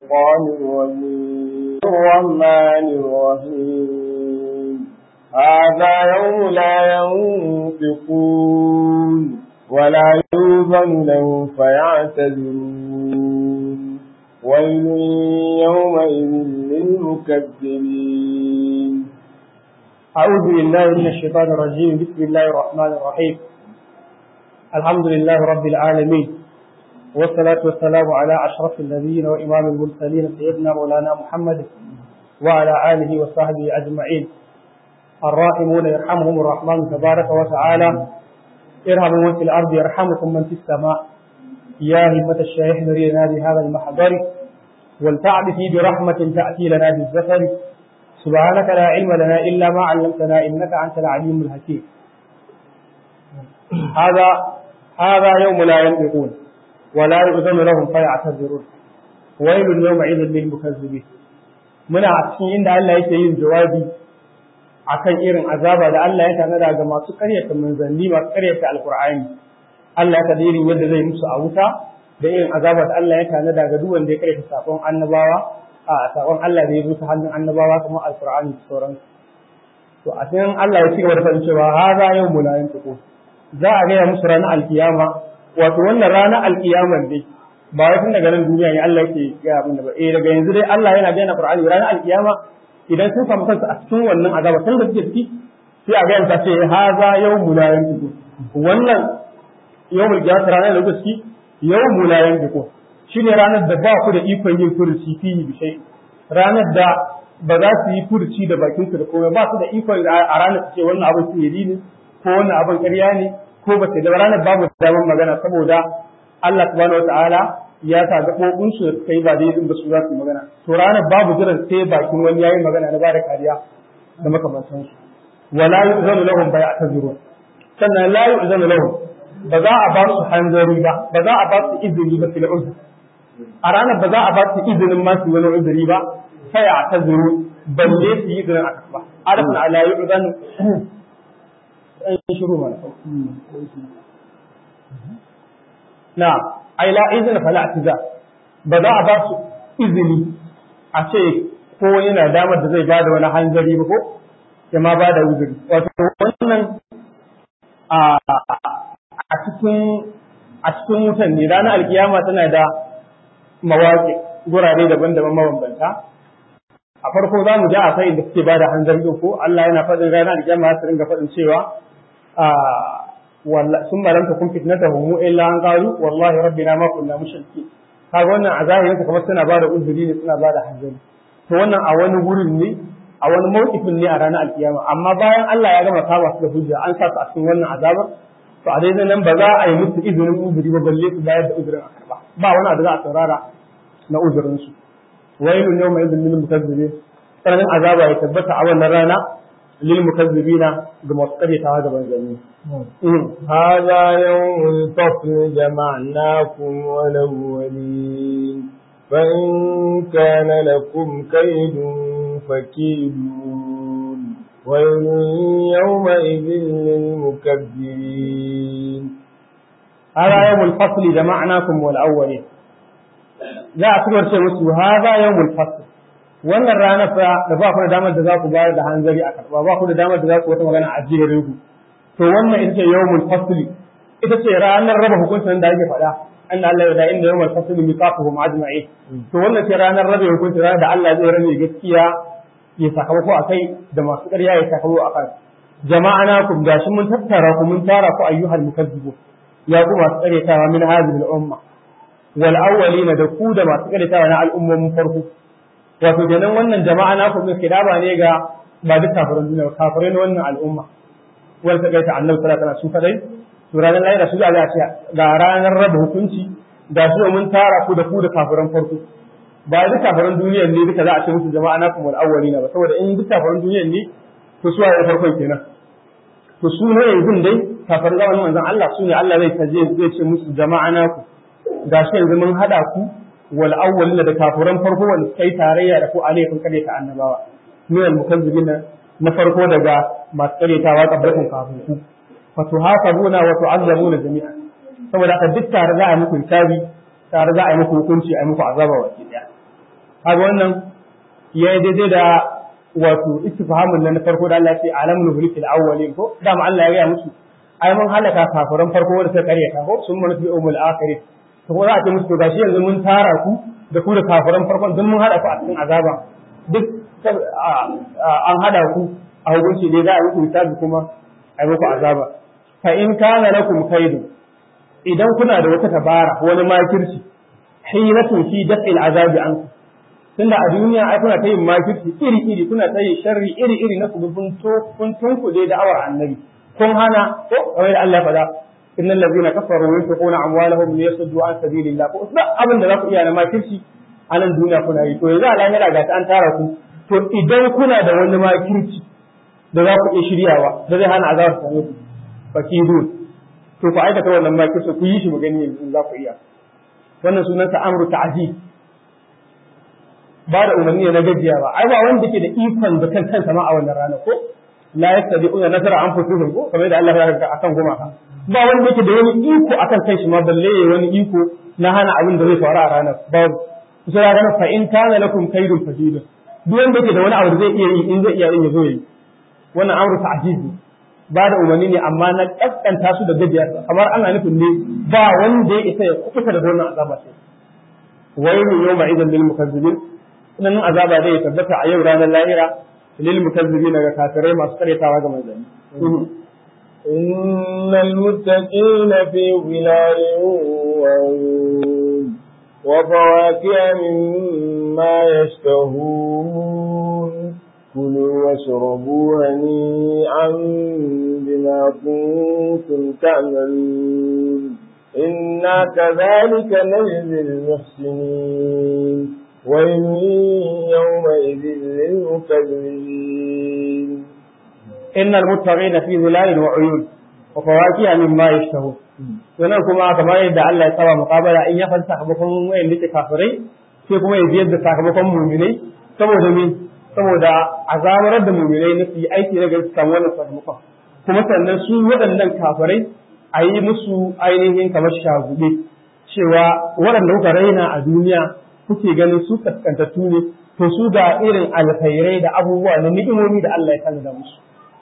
الشيطان الرجيم الرحمن الرحيم هذا يوم لا ينطقون ولا يوزن له فيعتذرون ويل يومئذ للمكذبين أعوذ بالله من الشيطان الرجيم بسم الله الرحمن الرحيم الحمد لله رب العالمين والصلاة والسلام على أشرف النبيين وإمام المرسلين سيدنا مولانا محمد وعلى آله وصحبه أجمعين الراحمون يرحمهم الرحمن تبارك وتعالى ارحموا من في الأرض يرحمكم من في السماء يا همة الشيخ نرينا بهذا المحضر ولتعبثي برحمة تأتي لنا بالزفر سبحانك لا علم لنا إلا ما علمتنا إنك أنت العليم الحكيم هذا هذا يوم لا ينطقون ولا يؤذن لهم فيعتذرون ويل يومئذ للمكذبين muna a cikin inda Allah yake yin jawabi akan irin azaba da Allah ya tanada ga masu karyata manzanni masu karyata alkur'ani Allah ya tada irin yadda zai musu a wuta da irin azaba da Allah ya tanada ga duk wanda ya karyata sakon annabawa a sakon Allah da ya zo ta hannun annabawa kamar alkur'ani da sauransu to a cikin Allah ya ci gaba da faɗin cewa haza yau mulayin tuko za a gaya musu ranar alkiyama wato wannan ranar alkiyamar dai ba wai tun daga nan duniya ne Allah yake gaya abin da ba eh daga yanzu dai Allah yana gaya Qur'ani ranar alkiyama idan sun samu kansu a cikin wannan azaba tun da suke ciki sai a gaya musu ce haza yawmul la yantiqu wannan yawmul qiyamah ranar da kuke yawmul la yantiqu shine ranar da ba ku da ikon yin furuci fi bi shay ranar da ba za su yi furuci da bakin su da komai ba su da ikon a ranar su ce wannan abin sihiri ne ko wannan abin ƙarya ne ko ba sai da ranar babu damar magana saboda Allah subhanahu wataala ya sa gaɓoɓin su kai ba dai ba su za su magana to ranar babu jiran sai bakin wani yayi magana na bada kariya da makamantan su wala yu'zanu lahum bai'atazurun sannan la yu'zanu lahum ba za a ba su hanzari ba ba za a ba su izini ba fil uzr a ranar ba za a ba su izinin ma su wani uzuri ba sai a tazuru balle su yi izinin a karba arafin ala yu'zanu an shiru mana na ai la izin fala atiza ba za a ba su izini a ce ko yana damar da zai bada wani hanzari ba ko ya ma bada uzuri wato wannan a cikin a cikin wutan ne ranar alkiyama tana da mawaƙi gurare daban-daban mabambanta a farko za mu ji a sai da suke bada hanzari ko Allah yana faɗin ranar alkiyama su ringa faɗin cewa ثم لم تكن فتنتهم الا ان قالوا والله ربنا ما كنا مشركين kaga wannan a zahirin ka kamar suna bada uzuri ne suna bada hanzari to wannan a wani wurin ne a wani mawqifin ne a ranar alkiyama amma bayan Allah ya gama kama su da hujja an sa su a cikin wannan azabar to a daidai nan ba za a yi musu izinin uzuri ba balle su bayar da uzurin a karba ba wani abu za a saurara na uzurin su wailun yawma idhil lil mukazzibin sanan azaba ya tabbata a wannan rana للمكذبين بمصطلحها gaban zani هذا يوم الفصل جمعناكم والأولين فإن كان لكم كيد فكيدون ويل يومئذ للمكذبين هذا يوم الفصل جمعناكم والأولين za a cikin ce musu haza yawmul fasl wannan rana fa da ba ku da damar da za ku bayar da hanzari a karba ba ku da damar da za ku wata magana a jere ku to wannan ita ce yawmul fasli ita ce ranar raba hukuncin da ake faɗa anna Allah ya da inda yawmul fasli miqatuhum ajma'in to wannan ce ranar raba hukuncin ranar da Allah zai rabe gaskiya ya sakamako akai da masu ƙarya ya sakamako akai jama'ana kum gashi mun tattara ku mun tara ku ayyuhal mukazzibun ya ku masu ƙaryatawa min hadhihi al-umma wal awwalina da ku da masu ƙaryatawa na al'ummomin farko wato kenan wannan jama'a na kuma kidaba ne ga ba duk kafirin duniya ba kafirai na wannan al'umma wanda ta gaita annabi sallallahu alaihi wasallam su kadai to ranar lahira su Allah ce ga ranar raba hukunci da su mun tara ku da ku da kafiran farko ba duk kafirin duniya ne duka za a ce musu jama'a na kuma al'awwalina ba saboda in duk kafirin duniya ne to su waye farkon kenan to su ne yanzu dai kafirin zamanin manzon Allah su ne Allah zai taje zai ce musu jama'a na ku gashi yanzu mun hada ku wal awwalin da kafuran farko wanda suka yi tarayya da ku a laifin kare ta annabawa min al mukazzibin na farko daga masu karetawa kabbatin kafin ku fa tuhasabuna wa tu'azzabuna jami'a saboda haka duk tare za a muku hisabi tare za a yi muku hukunci a yi muku azaba wa daya kaga wannan ya yi daidai da wato istifhamun nan na farko da Allah ya ce alamul hulikil awwalin ko dama Allah ya gaya musu ai mun halaka kafiran farko wanda suka karyata ko sun mun fi umul akhirin to ko za a ce musu to gashi yanzu mun tara ku da ku da kafiran farkon duk mun hada ku a cikin azaba duk an hada ku a hukunci dai za a yi hisabi kuma a yi muku azaba fa in kana lakum kaidu idan kuna da wata tabara wani makirci hilatun fi daf'il azabi anku tunda a duniya ai kuna ta yin makirci iri iri kuna ta yin sharri iri iri na kudu kun to kun tunkude da'awar annabi kun hana ko kamar da Allah faɗa innal ladzina kafaru yunfiquna amwalahum liyasuddu an sabilillah ko duk abin da za ku iya na makirci a nan duniya kuna yi to yanzu a lahira ga ta an tara ku to idan kuna da wani makirci da za ku iya shiryawa da zai hana azabar ta same ku fakidun to ku aikata wannan makirci ku yi shi mu gani yanzu za ku iya wannan sunansa amru ta'zib ba da umarni na gajiya ba ai ba wanda ke da ikon da kan kansa ma a wannan rana ko la yastadi'una nasara anfusihim ko kamar da Allah ya ga akan gumaka ba wanda yake da wani iko akan kanshi ma balle yayi wani iko na hana abin da zai faru a ranar babu sai ya gana fa in kana lakum kaidun fadidun duk wanda yake da wani abu da zai iya yi in zai iya yin yazo yi wannan amru ta'jizi ba da umarni ne amma na kaskanta su da gajiya kamar ana nufin ne ba wanda ya isa ya kuka da wannan azaba sai wailu yawma idan lil mukazzibin sunan azaba zai tabbata a yau ranar lahira lil mukazzibin ga kafirai masu karyatawa ga manzanni إن المتقين في ظلال وعيون وفواكه مما يشتهون كلوا واشربوا هنيئا بما كنتم تعملون إنا كذلك نجزي المحسنين ويل يومئذ للمكذبين إن المتقين في ظلال وعيون وفواكه مما يشتهون wannan kuma kamar yadda Allah ya saba muqabala in ya fanta sakamakon wayan da kafirai sai kuma ya biyar da sakamakon mu'minai saboda me saboda azabarar da mu'minai na su yi aiki na gari su samu wannan sakamakon kuma sannan su waɗannan kafirai a yi musu ainihin kamar shagube cewa waɗanda kuka raina a duniya kuke ganin su kaskantattu ne to su ga irin alkhairai da abubuwa na ni'imomi da Allah ya tanada musu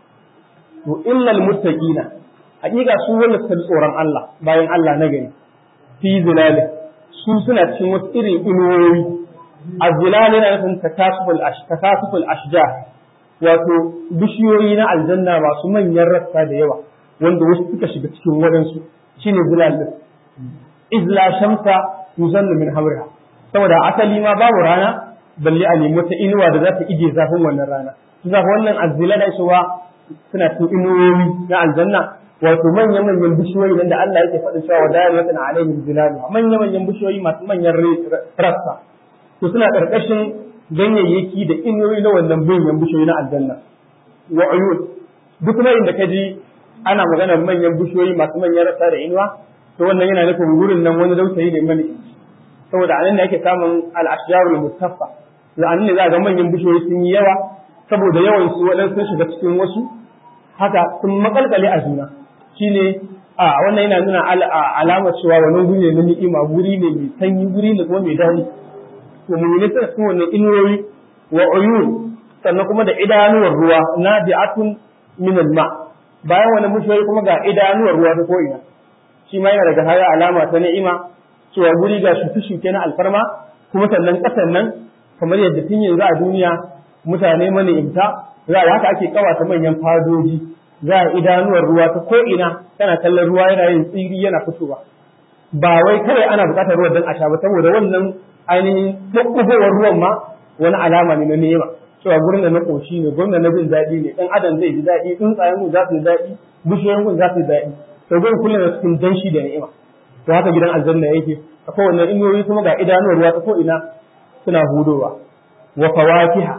to illal muttaqina hakika su wanda suka tsoron Allah bayan Allah na gari fi zilali su suna cikin wasu irin inuwoyi azilal yana nufin takasuful ash takasuful ashjar wato bishiyoyi na aljanna masu manyan rassa da yawa wanda wasu suka shiga cikin waɗansu shine zilal din izla shamsa yuzallu min hamriha saboda asali ma babu rana balle a nemi wata inuwa da za ta ije zafin wannan rana su zafi wannan azzila da cewa suna cikin inuwoyi na aljanna wato manyan manyan bishiyoyi nan da Allah yake faɗin cewa wadayar wata na alaihim zilalu manyan manyan bishiyoyi masu manyan rassa to suna ƙarƙashin ganyayyaki da inuwoyi na wannan manyan bishiyoyi na aljanna wa uyun duk kuma inda ka ji ana magana manyan bishiyoyi masu manyan rassa da inuwa to wannan yana nufin wurin nan wani dausayi ne mani saboda anan ne ake samun al-ashjarul muttaffa da anan ne za ga manyan bishiyoyi sun yi yawa saboda yawan su waɗansu sun shiga cikin wasu haka sun makalkale a juna shine a wannan yana nuna alamar cewa wannan guri ne na ni'ima guri ne mai sanyi guri ne kuma mai daɗi to mu'mini suna cikin wannan inuwoyi wa uyun sannan kuma da idanuwar ruwa nadi'atun min ma bayan wannan bishiyoyi kuma ga idanuwar ruwa ta ko'ina shi ma yana daga haya alama ta ni'ima cewa guri ga shuke-shuke na alfarma kuma sannan ƙasan nan kamar yadda tun yanzu a duniya mutane mana imta za a haka ake kawata manyan fadoji za a idanuwar ruwa ta ko'ina tana kallon ruwa yana yin tsiri yana fitowa ba wai kawai ana buƙatar ruwan don a sha ba saboda wannan ainihin ɗaukugowar ruwan ma wani alama ne na nema cewa gurin da na ƙoshi ne gurin da na jin daɗi ne ɗan adam zai ji daɗi tsuntsayen gun za su ji daɗi bishiyoyin gun za su ji daɗi to gurin kullum da cikin danshi da ni'ima to haka gidan aljanna yake a kowanne inuwoyi kuma ga idanuwar ruwa ta ko'ina suna hudowa wa fawakiha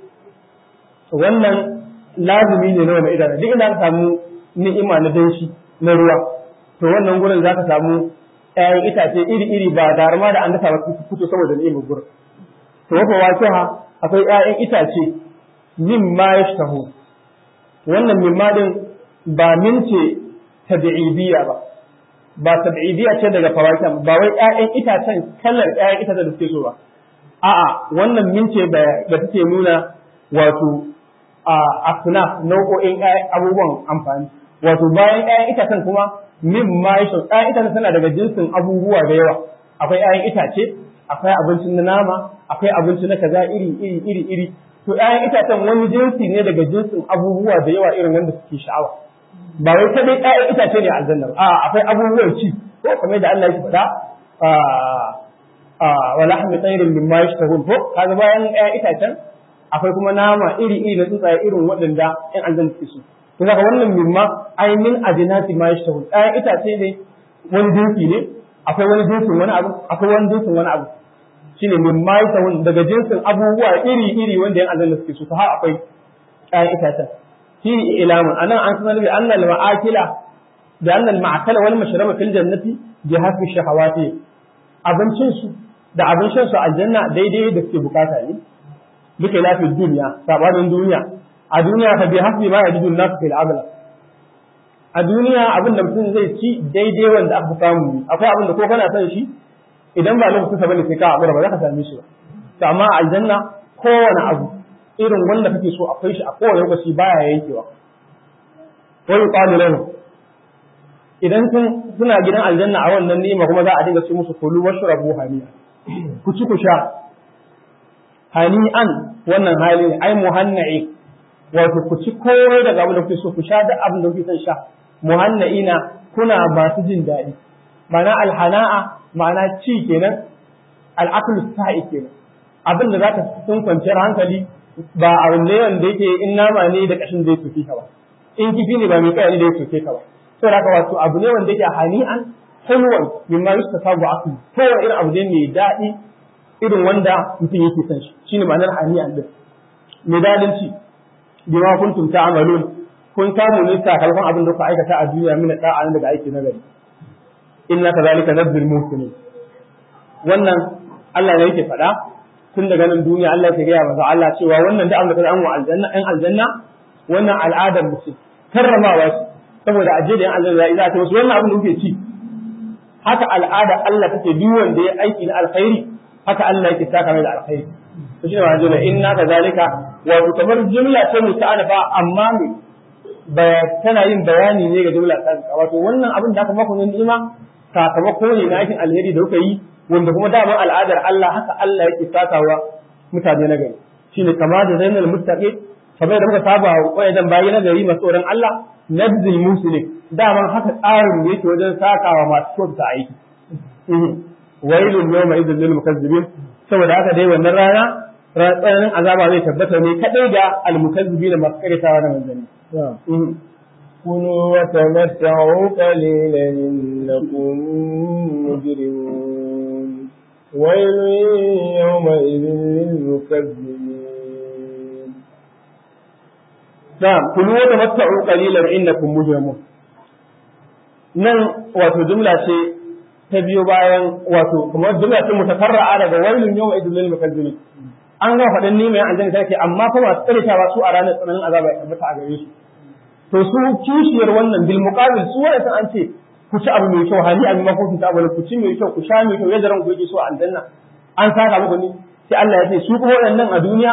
wannan lazumi ne na wani idanu duk inda ka samu ni'ima na danshi na ruwa to wannan gurin za ka samu ƴaƴan itace iri-iri ba da ma da an dafa ba fito saboda ni'imar gurin to wa fawakiha akwai ƴaƴan itace min ma yashtahu wannan min ma din ba min ce tabi'idiyya ba ba tabi'idiyya ce daga fawakiha ba wai ƴaƴan itacen kallar ƴaƴan itacen da suke so ba a'a wannan min ce da take nuna wato a asna nau'o'in abubuwan amfani wato bayan ƴaƴan itacen kuma min ma yashu ƴaƴan itacen tana daga jinsin abubuwa da yawa akwai ƴaƴan itace akwai abincin na nama akwai abinci na kaza iri iri iri iri to ƴaƴan itacen wani jinsi ne daga jinsin abubuwa da yawa irin wanda suke sha'awa ba wai ta dai ƴaƴan itace ne a aljanna a akwai abubuwan ci ko kamar da Allah ya faɗa wa lahmi tayrin mimma yashtahun ko kaga bayan ƴaƴan itacen akwai kuma nama iri iri na tsuntsaye irin waɗanda ƴan aljanna suke so to daga wannan mimma ai min ajinati ma yashtahun ƴaƴan itace ne wani jinsi ne akwai wani jinsin wani abu akwai wani jinsin wani abu shine mimma yashtahun daga jinsin abubuwa iri iri wanda ƴan aljanna suke so to har akwai ƴaƴan itacen fi ilamun anan an sanar bi annal ma'akila da annal ma'akala wal mashraba fil jannati bi hasbi shahawati abincin su da abin shan su aljanna daidai da suke bukata ne duka lafi duniya sabanin duniya a duniya fa bi hasbi ma yajidu an-nas fil amala a duniya abin da mutum zai ci daidai wanda aka samu akwai abin da ko kana son shi idan ba lokacin sa bane sai ka hakura ba za ka same shi ba to amma aljanna kowane abu irin wanda kake so akwai shi a kowane lokaci baya yankewa wa yuqalu lahu idan sun suna gidan aljanna a wannan ni'ima kuma za a dinga ce musu kulu washrabu haniya ku ci ku sha hani'an wannan hali ne ai muhanna'i wato ku ci komai daga abin da kuke so ku sha duk abin da kuke son sha muhanna'ina kuna masu jin daɗi ma'ana alhana'a ma'ana ci kenan al'aqlu sa'i kenan abin da zaka sun kwanciyar hankali ba a ne wanda yake in nama ne da kashin zai tuke ka ba in kifi ne ba mai kai ne da ya tuke ka ba to haka wato abu ne wanda yake hani'an hulwan mimma yustasabu aklu kowa irin abu ne mai daɗi irin wanda mutum yake son shi shine ma'anar hani'an din mai daɗin ci bima kuntum ta'malun kun samu ne sakamakon abin da kuka aikata a duniya min da'a daga aiki na gari inna kadhalika nabdul muhsinin wannan Allah ne yake faɗa tun daga nan duniya Allah ya gaya masa Allah cewa wannan da Allah ta an wa aljanna ɗan aljanna wannan al'adar mutum karramawa ce saboda aje da yan aljanna ya ta wasu wannan abin da kuke ci haka al'ada Allah take duk wanda ya aiki na alkhairi haka Allah yake saka mai da alkhairi to shine wannan jumla inna kadhalika wa kamar jumla ta muta'anafa amma me tana yin bayani ne ga jumla ta wato wannan abin da aka maka ne ni'ima sakamako ne na aikin alheri da kuka yi wanda kuma daman al'adar Allah haka Allah yake sakawa mutane na gari shine kama da zainal muttaqi kamar da muka saba wayan bayi na gari masu tsoron Allah nabzil muslim daman haka tsarin yake wajen sakawa masu kyauta aiki wailun yawma idhil lil mukazzibin saboda haka dai wannan rana tsananin azaba zai tabbata ne kadai ga almukazzibin masu karitawa na manzanni كلوا وتمتعوا قليلا إنكم مجرمون ويل يومئذ للمكذبين نعم كلوا وتمتعوا قليلا إنكم مجرمون nan wato jumla ce ta biyo bayan wato kamar jumla ce mutakarra'a daga wailun yawma idil lil mukazzibin an ga faɗin ni mai aljanna take amma fa masu karetawa su a ranar tsananin azaba ya tabbata a gare su to su kishiyar wannan bil muqabil su wanda an ce ku ci abu mai kyau hali abin makofin ta abu ku ci mai kyau ku sha mai kyau yadda ranku yake so a aljanna an saka muku ni sai Allah ya ce su kuma waɗannan a duniya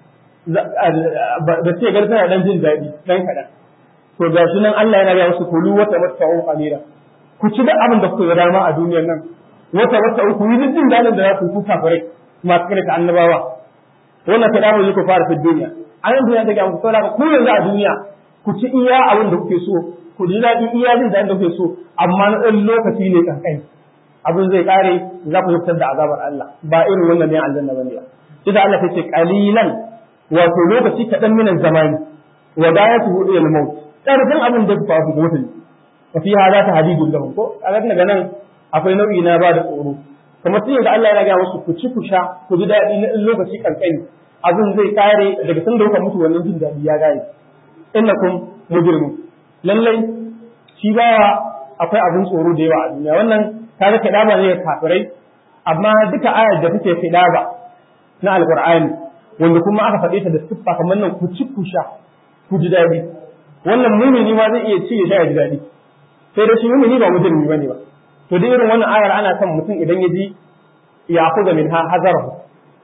da ce gar tana dan jin daɗi dan kaɗan to ga shi nan Allah yana ga musu kulu wata matta'u qalila ku ci da abin da kuka ga dama a duniyar nan wata matta'u ku yi jin daɗin da za ku kuka fare masu kare ta annabawa wannan kaɗa mu yi ku fara fi duniya a nan duniya ta ga muku saboda ku yanzu a duniya ku ci iya abin da kuke so ku ji daɗi iya jin daɗin da kuke so amma na ɗan lokaci ne kankan abin zai ƙare za ku fitar da azabar Allah ba irin wannan ne aljanna bane ba sai da Allah ta ce qalilan wato lokaci kaɗan minan zamani wa dayatuhu ila al-maut ƙarfin abin da ba ku mutu wa fi hada ta hadidun lahum ko a daga nan akwai nau'i na ba da tsoro kamar sai da Allah ya ga musu ku ci ku sha ku ji daɗi na lokaci kankani abin zai ƙare daga sanda kuka mutu wannan jin daɗi ya gane innakum mujrimun lallai shi ba akwai abin tsoro da yawa a duniya wannan kaga kidaba ne kafirai amma duka ayar da take kidaba na alqur'ani wanda kuma aka faɗe ta da siffa kamar nan ku ci ku sha ku ji daɗi wannan mumini ma zai iya ci ya sha ya ji daɗi sai da shi mumini ba mujrimi bane ba to da irin wannan ayar ana son mutum idan ya ji ya kuza min hazarahu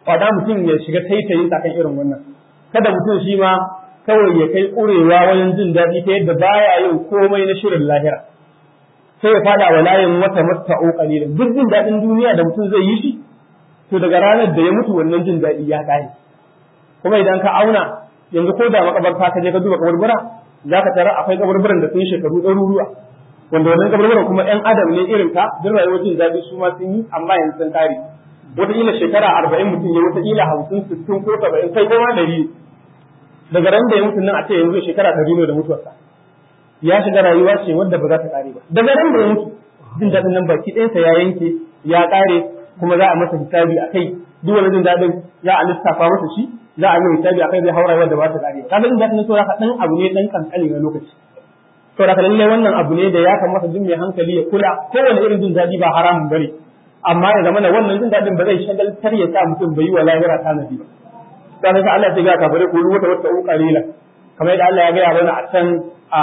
wada mutum ya shiga taitayin kan irin wannan kada mutum shi ma kawai ya kai ƙurewa wajen jin daɗi ta yadda baya yin komai na shirin lahira sai ya fada wa layin wata masta'u qalilan duk jin daɗin duniya da mutum zai yi shi to daga ranar da ya mutu wannan jin daɗi ya ƙare kuma idan ka auna yanzu ko da makabarta ka je ka duba kaburbura za ka tara akwai kaburburan da sun shekaru ɗaruruwa wanda wannan kaburburan kuma ƴan adam ne irin ka duk rayuwar jin daɗi su ma sun yi amma yanzu sun ƙare wataƙila shekara arba'in mutum ya wataƙila hamsin sittin ko saba'in kai ko ma ɗari daga ran da ya mutu nan a ce yanzu shekara ɗari ne da mutuwarsa ya shiga rayuwa ce wadda ba za ta ƙare ba daga ran da ya mutu jin daɗin nan baki ɗayansa ya yanke ya ƙare kuma za a masa hisabi a kai duk wani jin daɗin za a lissafa masa shi za a yi hisabi a kai zai haura wadda ba ta ƙare ba kaga jin daɗin so haka ɗan abu ne ɗan kankani na lokaci to da lallai wannan abu ne da ya kamata duk mai hankali ya kula kowane irin jin daɗi ba haramun bane amma ya zama wannan jin daɗin ba zai shagaltar ya sa mutum bai yi wa lahira tanadi ba sai ka Allah ya ga kafare ko wata wata qalila kamar yadda Allah ya ga mana a can a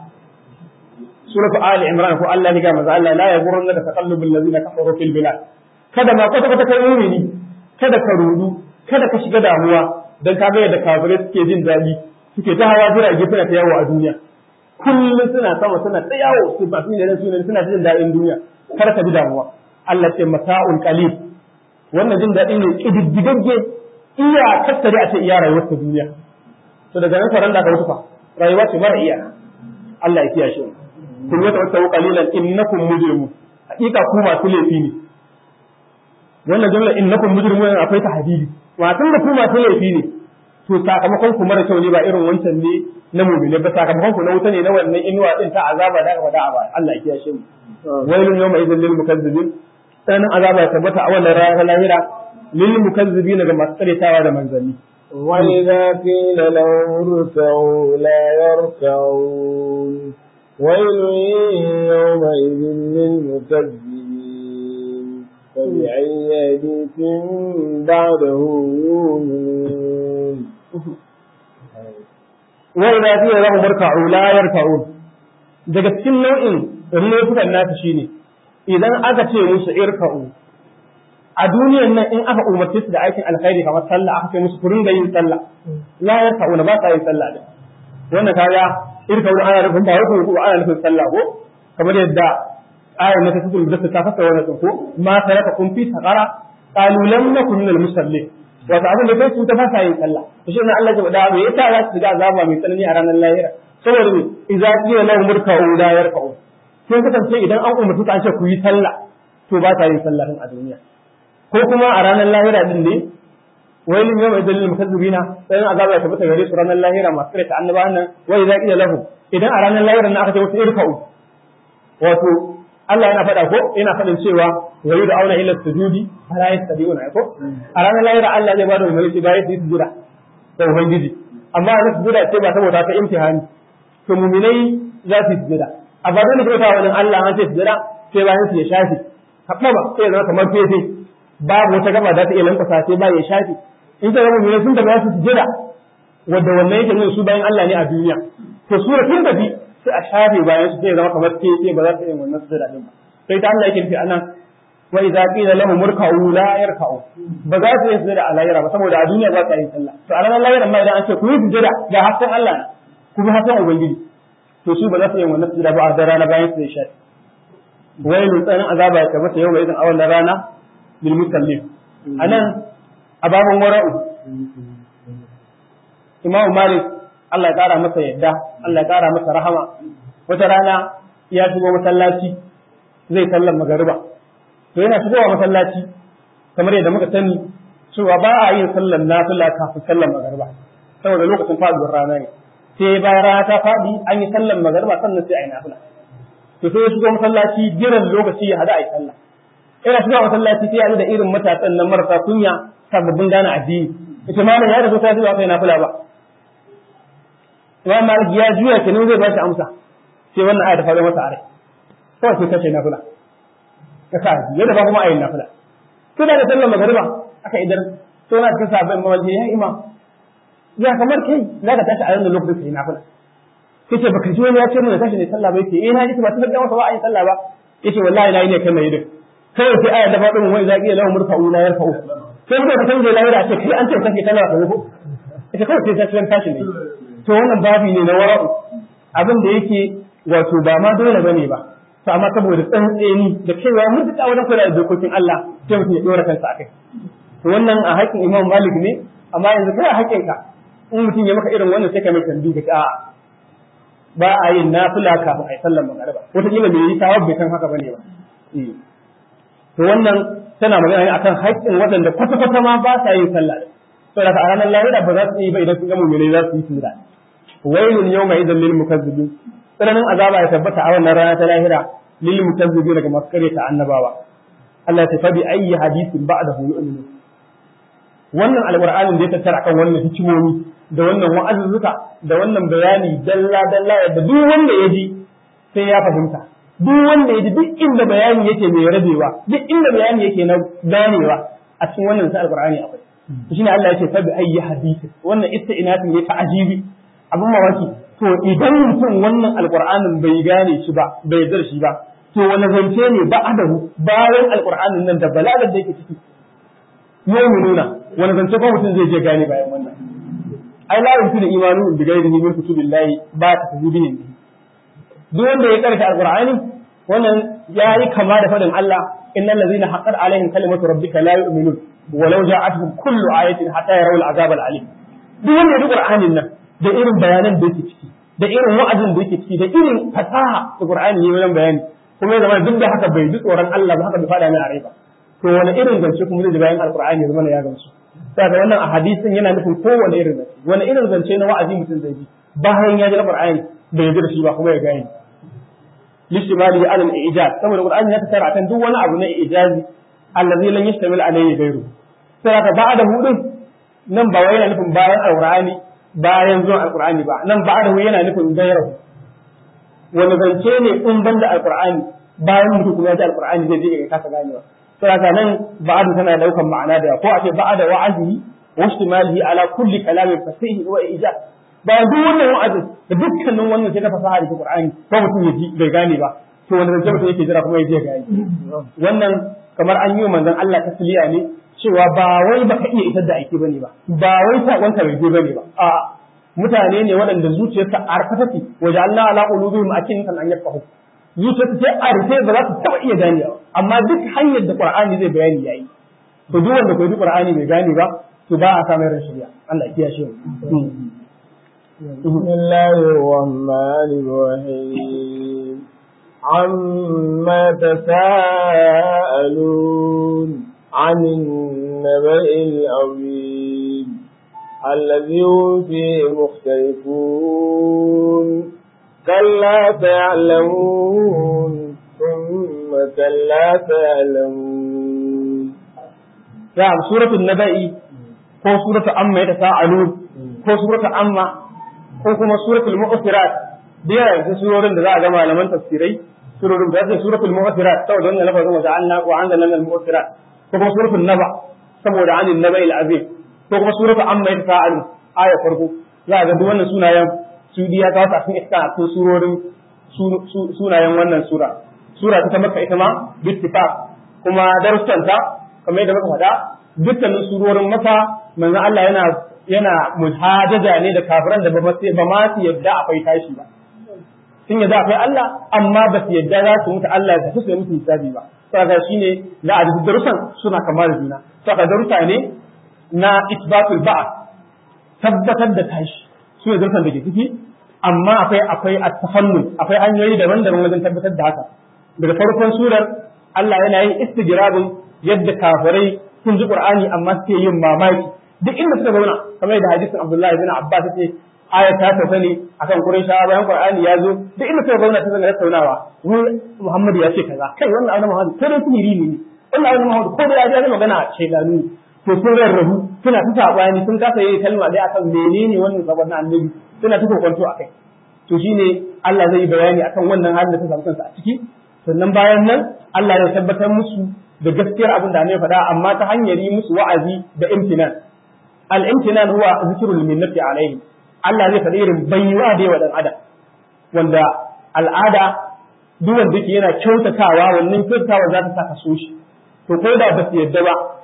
suratu ali imran ko Allah ya ga maza Allah la yaghurrunna da taqallubul ladina kafaru fil bilad kada ma kwata kwata kai mu'mini kada ka rudu kada ka shiga damuwa dan ka ga yadda kafare suke jin daɗi suke ta hawa jirage suna ta yawo a duniya kullum suna sama suna ta yawo su ba su ne suna suna jin daɗin duniya kada ka ji damuwa Allah ce mata'ul qalil wannan jin daɗi ne kididdigagge iya tattare a ce iya rayuwar ta duniya to daga nan faran da ka wuce fa rayuwa ce mara iya Allah ya kiyaye shi kun wata wata qalilan innakum mujrimun hakika ku masu laifi ne wannan jumla innakum mujrimun akwai ta hadidi wa tun da ku masu laifi ne to sakamakon ku mara kyau ne ba irin wancan ne na mu'mini ba sakamakon ku na wuta ne na wannan inuwa din ta azaba da aka faɗa a baya Allah ya kiyaye shi wailun yawma idhil lil mukazzibin sanan azaba ya tabbata a wannan ranar lahira lil mukazzibin ga masu karyatawa da manzanni وإذا قيل لهم اركعوا لا يركعون ويل يومئذ للمكذبين فبأي حديث بعده يؤمنون وإذا قيل لهم اركعوا لا يركعون daga cikin nau'in laifukan nasu shine idan aka ce musu irka'u a duniyan nan in aka umarce su da aikin alkhairi kamar sallah aka ce musu ku ringa yin sallah la yarka'una ba sa yin sallah din wannan kaga irka'u ana nufin ba wai ko ana nufin sallah ko kamar yadda ayar na tafi da ta fasa wannan din ko ma saraka kun fi saqara qalu lam nakun minal musallin wato abin da kai su ta fasa yin sallah to shi ne Allah ya faɗa me yasa za su ga azaba mai tsanani a ranar lahira saboda me idza qila lahum irka'u la yarka'u sai kasance idan an umarci ka an ce ku yi sallah to ba ta yin sallah din a duniya ko kuma a ranar lahira din ne wailin yau mai dalilin mukazzibina sai azaba ya tabbata gare su ranar lahira masu kare ta annaba nan wa idza qila lahu idan a ranar lahira nan aka ce wasu irka'u wato Allah yana faɗa ko yana faɗin cewa wa yudu auna ila sujudi fala yastadiuna ko a ranar lahira Allah zai bada umarni shi bayan su yi sujuda da ubangiji amma a sujuda ce ba saboda ta imtihani to mu'minai za su yi sujuda a ba da ta wajen Allah an ce sujuda sai bayan su ya shafi kaɓa ba sai ya zama kamar fefe babu wata gaba da ta iya lankwasa sai ba ya shafi in ta zama mai sun tafi su sujada wanda wannan yake nuna su bayan Allah ne a duniya to su da sun tafi sai a shafe bayan su sai zama kamar ke sai ba za su iya wannan sujada din ba sai ta Allah yake nufi anan wa idza qila lahum murka'u la yarka'u ba za su yi sujada a lahira ba saboda a duniya ba su yi sallah to a ranar lahira ma idan an ce ku yi sujada ga hasken Allah ku bi hasken ubangiji to su ba za su yi wannan sujada ba a da rana bayan su ya shafe wailun tsanin azaba ya tabbata yau mai idan a wannan rana للمسلمين أنا أباب ورa'u Imam Malik Allah ya ƙara masa yadda Allah ya ƙara masa rahama wata rana ya shigo masallaci zai sallar magariba to yana shigowa masallaci kamar yadda muka sani cewa ba a yin sallar nafila kafin sallar magariba saboda lokacin faduwar rana ne sai bayan rana ta faɗi an yi sallar magariba sannan sai a yi nafila to sai ya shigo masallaci jiran lokaci ya hada a yi sallah ina shiga masallaci sai ya da irin matasan nan marasa kunya sababbin gane addini ita malam ya rasu ta zuwa kai nafila ba Imam Malik ya juya kenan zai ba shi amsa sai wannan aya ta faɗo masa a rai kawai sai kace nafila ka sa ya da ba kuma ayin nafila to da sallar magariba aka idan to na cikin sabbin mawalci ya imam ya kamar kai za ka tashi a yanzu lokacin kai nafila kace baka ji wani ya ce mun tashi ne sallah ba yake eh na ji ba ta ga masa ba ayin sallah ba yace wallahi na yi ne kai mai din kawai sai aya da faɗin wai zaƙi lahu murfa'u la yarfa'u sai muka san je lahira ce kai an ce kake tana ka ko ita kawai sai ta cikin tashi ne to wannan babi ne na wara'u abin da yake wato ba ma dole bane ba to amma saboda tsantseni da kaiwa mutuka wajen kula da dokokin Allah sai mutum ya dora kansa akai to wannan a haƙƙin Imam Malik ne amma yanzu kai a haƙƙin ka in mutum ya maka irin wannan sai ka mai tambayi ka a'a ba a yin nafila kafin a yi sallar magariba wata kila bai yi tawab bai san haka bane ba to wannan tana magana ne akan haƙƙin waɗanda kwata-kwata ma ba sa yin sallah saboda a ranar lahira ba za su yi ba idan sun ga mu'minai za su yi tura wailun yawma idan lil mukazzibin tsananin azaba ya tabbata a wannan rana ta lahira lil mukazzibin daga masu kare ta annabawa Allah ya tafi ayyi hadisin ba'dahu yu'minu wannan alqur'anin da ya tattara akan wannan hikimomi da wannan wa'azuzzuka da wannan bayani dalla dalla yadda duk wanda ya ji sai ya fahimta duk wanda ya ji duk inda bayani yake mai rabewa duk inda bayani yake na ganewa a cikin wannan sai alqur'ani akwai shine Allah yake tabi ayyi hadisi wannan isti'natin ne ta ajibi abin mamaki to idan mutum wannan alqur'anin bai gane shi ba bai yarda shi ba to wani zance ne ba adahu bayan alqur'anin nan da balagar da yake ciki mu'minuna wani zance ko mutum zai je gane bayan wannan ai la yumkinu imanu bi ghairihi min kutubillahi ba ta tajibihin duk wanda ya karanta alqur'ani wannan yayi kama da fadin Allah innal ladzina haqqat alaihim kalimatu rabbika la yu'minun walau ja'atuhum kullu ayatin hatta yarawul azab al-alim duk wanda ya qur'anin nan da irin bayanan da yake ciki da irin wa'azin da yake ciki da irin fasaha da qur'ani ne wajen bayani kuma ya zama duk da haka bai ji tsoron Allah ba haka bai fada mai a rai ba to wani irin zance kuma zai ji bayan alqur'ani ya zama ya gamsu saboda wannan a hadisin yana nufin kowane irin zance wani irin zance na wa'azi mutum zai ji bayan ya ji qur'ani bai ji da shi ba kuma ya gane lishtimali ala al-ijaz saboda qur'ani ya tsara akan duk wani abu na ijazi allazi lan yashtamil alayhi ghayru sai ka ba'da hudun nan ba wai yana nufin bayan alqur'ani bayan zuwan alqur'ani ba nan ba'da yana nufin ghayru wani zance ne in banda alqur'ani bayan mutum kuma ya ji alqur'ani zai je ya kasa ganewa sai ka nan ba'da tana daukan ma'ana da ko a ce ba'da wa'azi wa ishtimalihi ala kulli kalamin fasih wa ijaz bayan duk wannan wa'azin da dukkanin wannan sai na fasaha da Qur'ani ko mutum ya ji bai gane ba to wanda zance mutum yake jira kuma ya je gane wannan kamar an yi wa manzon Allah tasliya ne cewa ba wai baka iya isar da aiki bane ba ba wai sakon ka bai je bane ba a mutane ne waɗanda zuciyarsa a arfata ce waje Allah ala qulubihim akin kan an yafahu zuciyarsa ce a rufe ba za su taba iya ganewa amma duk hanyar da Qur'ani zai bayani yayi to duk wanda ko bi Qur'ani bai gane ba to ba a samun rashin shari'a Allah ya kiyaye shi بسم الله الرحمن الرحيم عما تساءلون عن النبأ العظيم الذي هم فيه مختلفون كلا سيعلمون ثم كلا سيعلمون نعم سورة النبأ ko suratu amma ya tasa'alun ko suratu amma ko kuma suratul mu'sirat da yawa yanzu surorin da za a ga malaman tafsirai surorin da zai suratul mu'sirat saboda wannan lafazin wa ja'alna wa anzalna al mu'sirat ko kuma suratul naba saboda anin naba al azim ko kuma suratu amma ya tasa'alun aya farko za a ga duk wannan sunayen su biya ta wasu a cikin iska a cikin surorin sunayen wannan sura sura ta maka ita ma bittifaq kuma darussanta kamar yadda muka faɗa dukkanin surorin maka manzo Allah yana yana muhajaja ne da kafiran da ba ma su yadda akwai tashi ba sun yadda akwai Allah amma ba su yadda za su mutu Allah ya tafi su mutu hisabi ba saka shine la adu darusan suna kamar da juna saka darusa ne na isbatul ba'a tabbatar da tashi su ne darusan da ke ciki amma akwai akwai at-tafannun akwai hanyoyi daban-daban wajen tabbatar da haka daga farkon surar Allah yana yin istigrabin yadda kafirai sun ji Qur'ani amma suke yin mamaki duk inda suka zauna kamar da hadisin Abdullahi bin Abbas yace aya ta tafi ne akan Qurayshawa bayan Qur'ani ya zo duk inda suka zauna ta zanga tattaunawa wai Muhammad ya ce kaza kai wannan annabi Muhammad ko dai sihiri ne wannan annabi Muhammad ko dai ya ji magana shaydanu to sun rarrabu suna ta sabani sun kasa yi kalma dai akan menene wannan sabon na annabi suna ta kokonto akai to shine Allah zai yi bayani akan wannan halin da ta samu kansa a ciki sannan bayan nan Allah ya tabbatar musu da gaskiyar abin da ne faɗa amma ta hanyar yi musu wa'azi da imtinan al-imtinan huwa zikrul minnati alaihi Allah zai faɗi irin baiwa da yawa dan adam wanda al'ada duk wanda yake yana kyautatawa wannan kyautatawa za ta saka so shi to ko da ba su yadda ba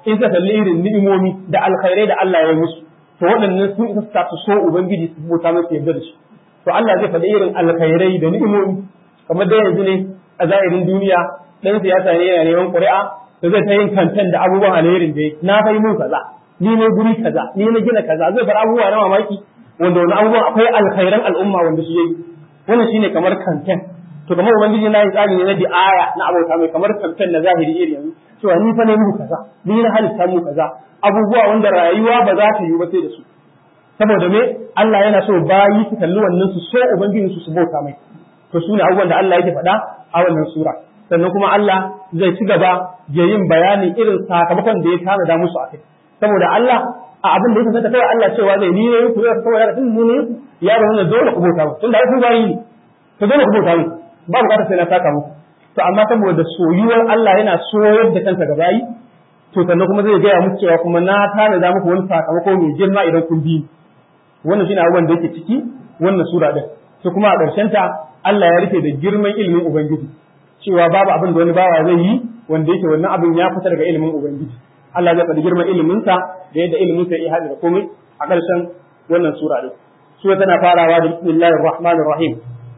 in ka kalli irin ni'imomi da alkhairai da Allah ya yi musu to waɗannan sun isa ta su so ubangiji su bauta masa yarda da shi to Allah zai faɗi irin alkhairai da ni'imomi kamar da yanzu ne a zahirin duniya dan siyasa ne yana neman ƙuri'a da zai ta yin kantan da abubuwan alherin da na fai mun kaza ni ne guri kaza ni ne gina kaza zai fara abubuwa na mamaki wanda wani abubuwan akwai alkhairan al'umma wanda shi yayi wannan shine kamar kantan to kamar ubangiji na yi tsari ne na di'aya na abota mai kamar kantan na zahiri iri yanzu cewa ni fa ne muku kaza ni na halitta mu kaza abubuwa wanda rayuwa ba za ta yi ba sai da su saboda me Allah yana so bayi su kalli wannan su so ubangiji su su bauta mai to sune abubuwan da Allah yake faɗa a wannan sura sannan kuma Allah zai ci gaba da yin bayanin irin sakamakon da ya tanada musu a kai saboda Allah a abin da ya kasance kawai Allah cewa zai ni ne ku zai saboda tun mu ne ya da wannan dole ku bauta mu tunda ai ku bayi ne to dole ku bauta mu ba bukatar sai na saka muku to amma saboda soyuwar Allah yana soyar da kansa ga bayi to sannan kuma zai gaya muku cewa kuma na tanada muku wani sakamako mai girma idan kun bi wannan shine abubuwan da yake ciki wannan sura din to kuma a ƙarshen ta Allah ya rufe da girman ilimin ubangiji cewa babu abin da wani bawa zai yi wanda yake wannan abin ya fita daga ilimin ubangiji Allah zai faɗi girman ilimin sa da yadda ilimin sa ya hada da komai a ƙarshen wannan sura din sura tana farawa da bismillahir rahmanir rahim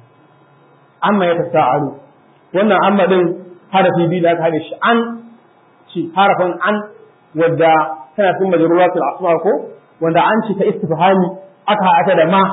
amma ya tasa'alu wannan amma din harafi biyu da aka haɗe shi an ci harafin an wadda tana cikin majruwatul asma ko wanda an ci ta istifhami aka haɗa da ma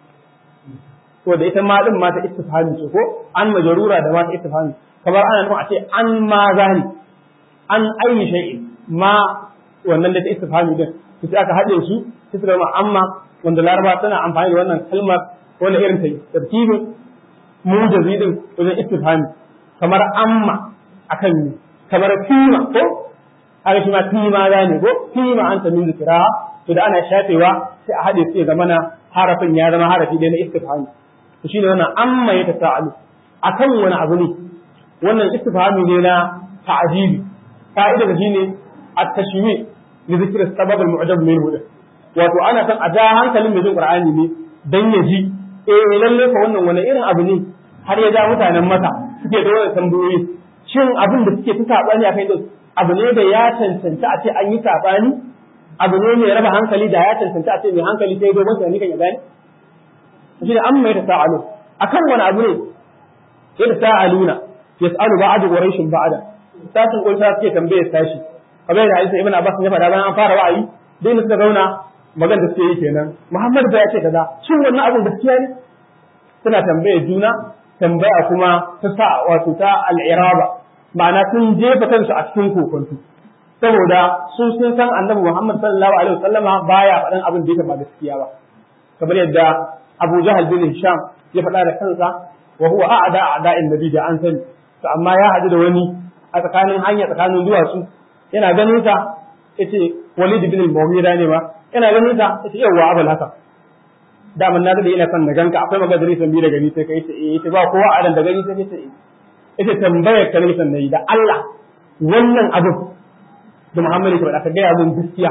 to da ita ma din ma ta istifhami ce ko an majrura da ma ta istifhami kamar ana nufin a ce an ma zani an ayi shay'in ma wannan da ta istifhami din sai aka haɗe su sai suka zama amma wanda laraba tana amfani da wannan kalmar wanda irin ta tartibin mujazi din wajen istifhami kamar amma akan yi kamar kima ko haka shi ma kima ne ko kima anta min zikra to da ana shafewa sai a haɗe su ya zama na harafin ya zama harafi ɗaya na istifhami to shine wannan amma ya tasa'alu akan wani abu ne wannan istifhami ne na ta'jibi ka'ida da shine at-tashmi li zikri sabab al-mu'jab minhu wato ana san a ja hankalin mai jin qur'ani ne dan ya ji eh lalle fa wannan wani irin abu ne har ya ja mutanen masa suke da wannan tambayoyi shin abin da suke ta sabani akai da abu ne da ya cancanta a ce an yi sabani abu ne mai raba hankali da ya cancanta a ce mai hankali sai dai mutane kan ya gane shi da an mai da sa'alu akan wani abu ne sai da sa'aluna yas'alu ba'adu quraishin ba'ada tashin kunsa suke tambayar tashi kamar da Isa ibn Abbas ya faɗa bayan an fara wa'ayi dai suka zauna magan da suke yi kenan Muhammad ba ya ce kaza shin wannan abin gaskiya ne suna tambayar juna tambaya kuma ta sa wato ta al'iraba ma'ana sun jefa kansu a cikin kokonto saboda su sun san annabi Muhammad sallallahu alaihi wasallama baya faɗan abin da yake ba gaskiya ba kamar yadda Abu Jahal bin Hisham ya faɗa da kansa wa huwa a'da a'da'in nabi da an sani to amma ya haɗu da wani a tsakanin hanya tsakanin duwatsu yana ganin sa yace Walid bin al-Mughira ne ma yana ganin sa yace yawa abul haka daman na da ina son na ganka akwai magadari san bi da gani sai kai ce eh yace ba kowa a da gani sai ce eh yace tambayar ka ne sannan da Allah wannan abin da Muhammadu ke faɗa ka gaya mun gaskiya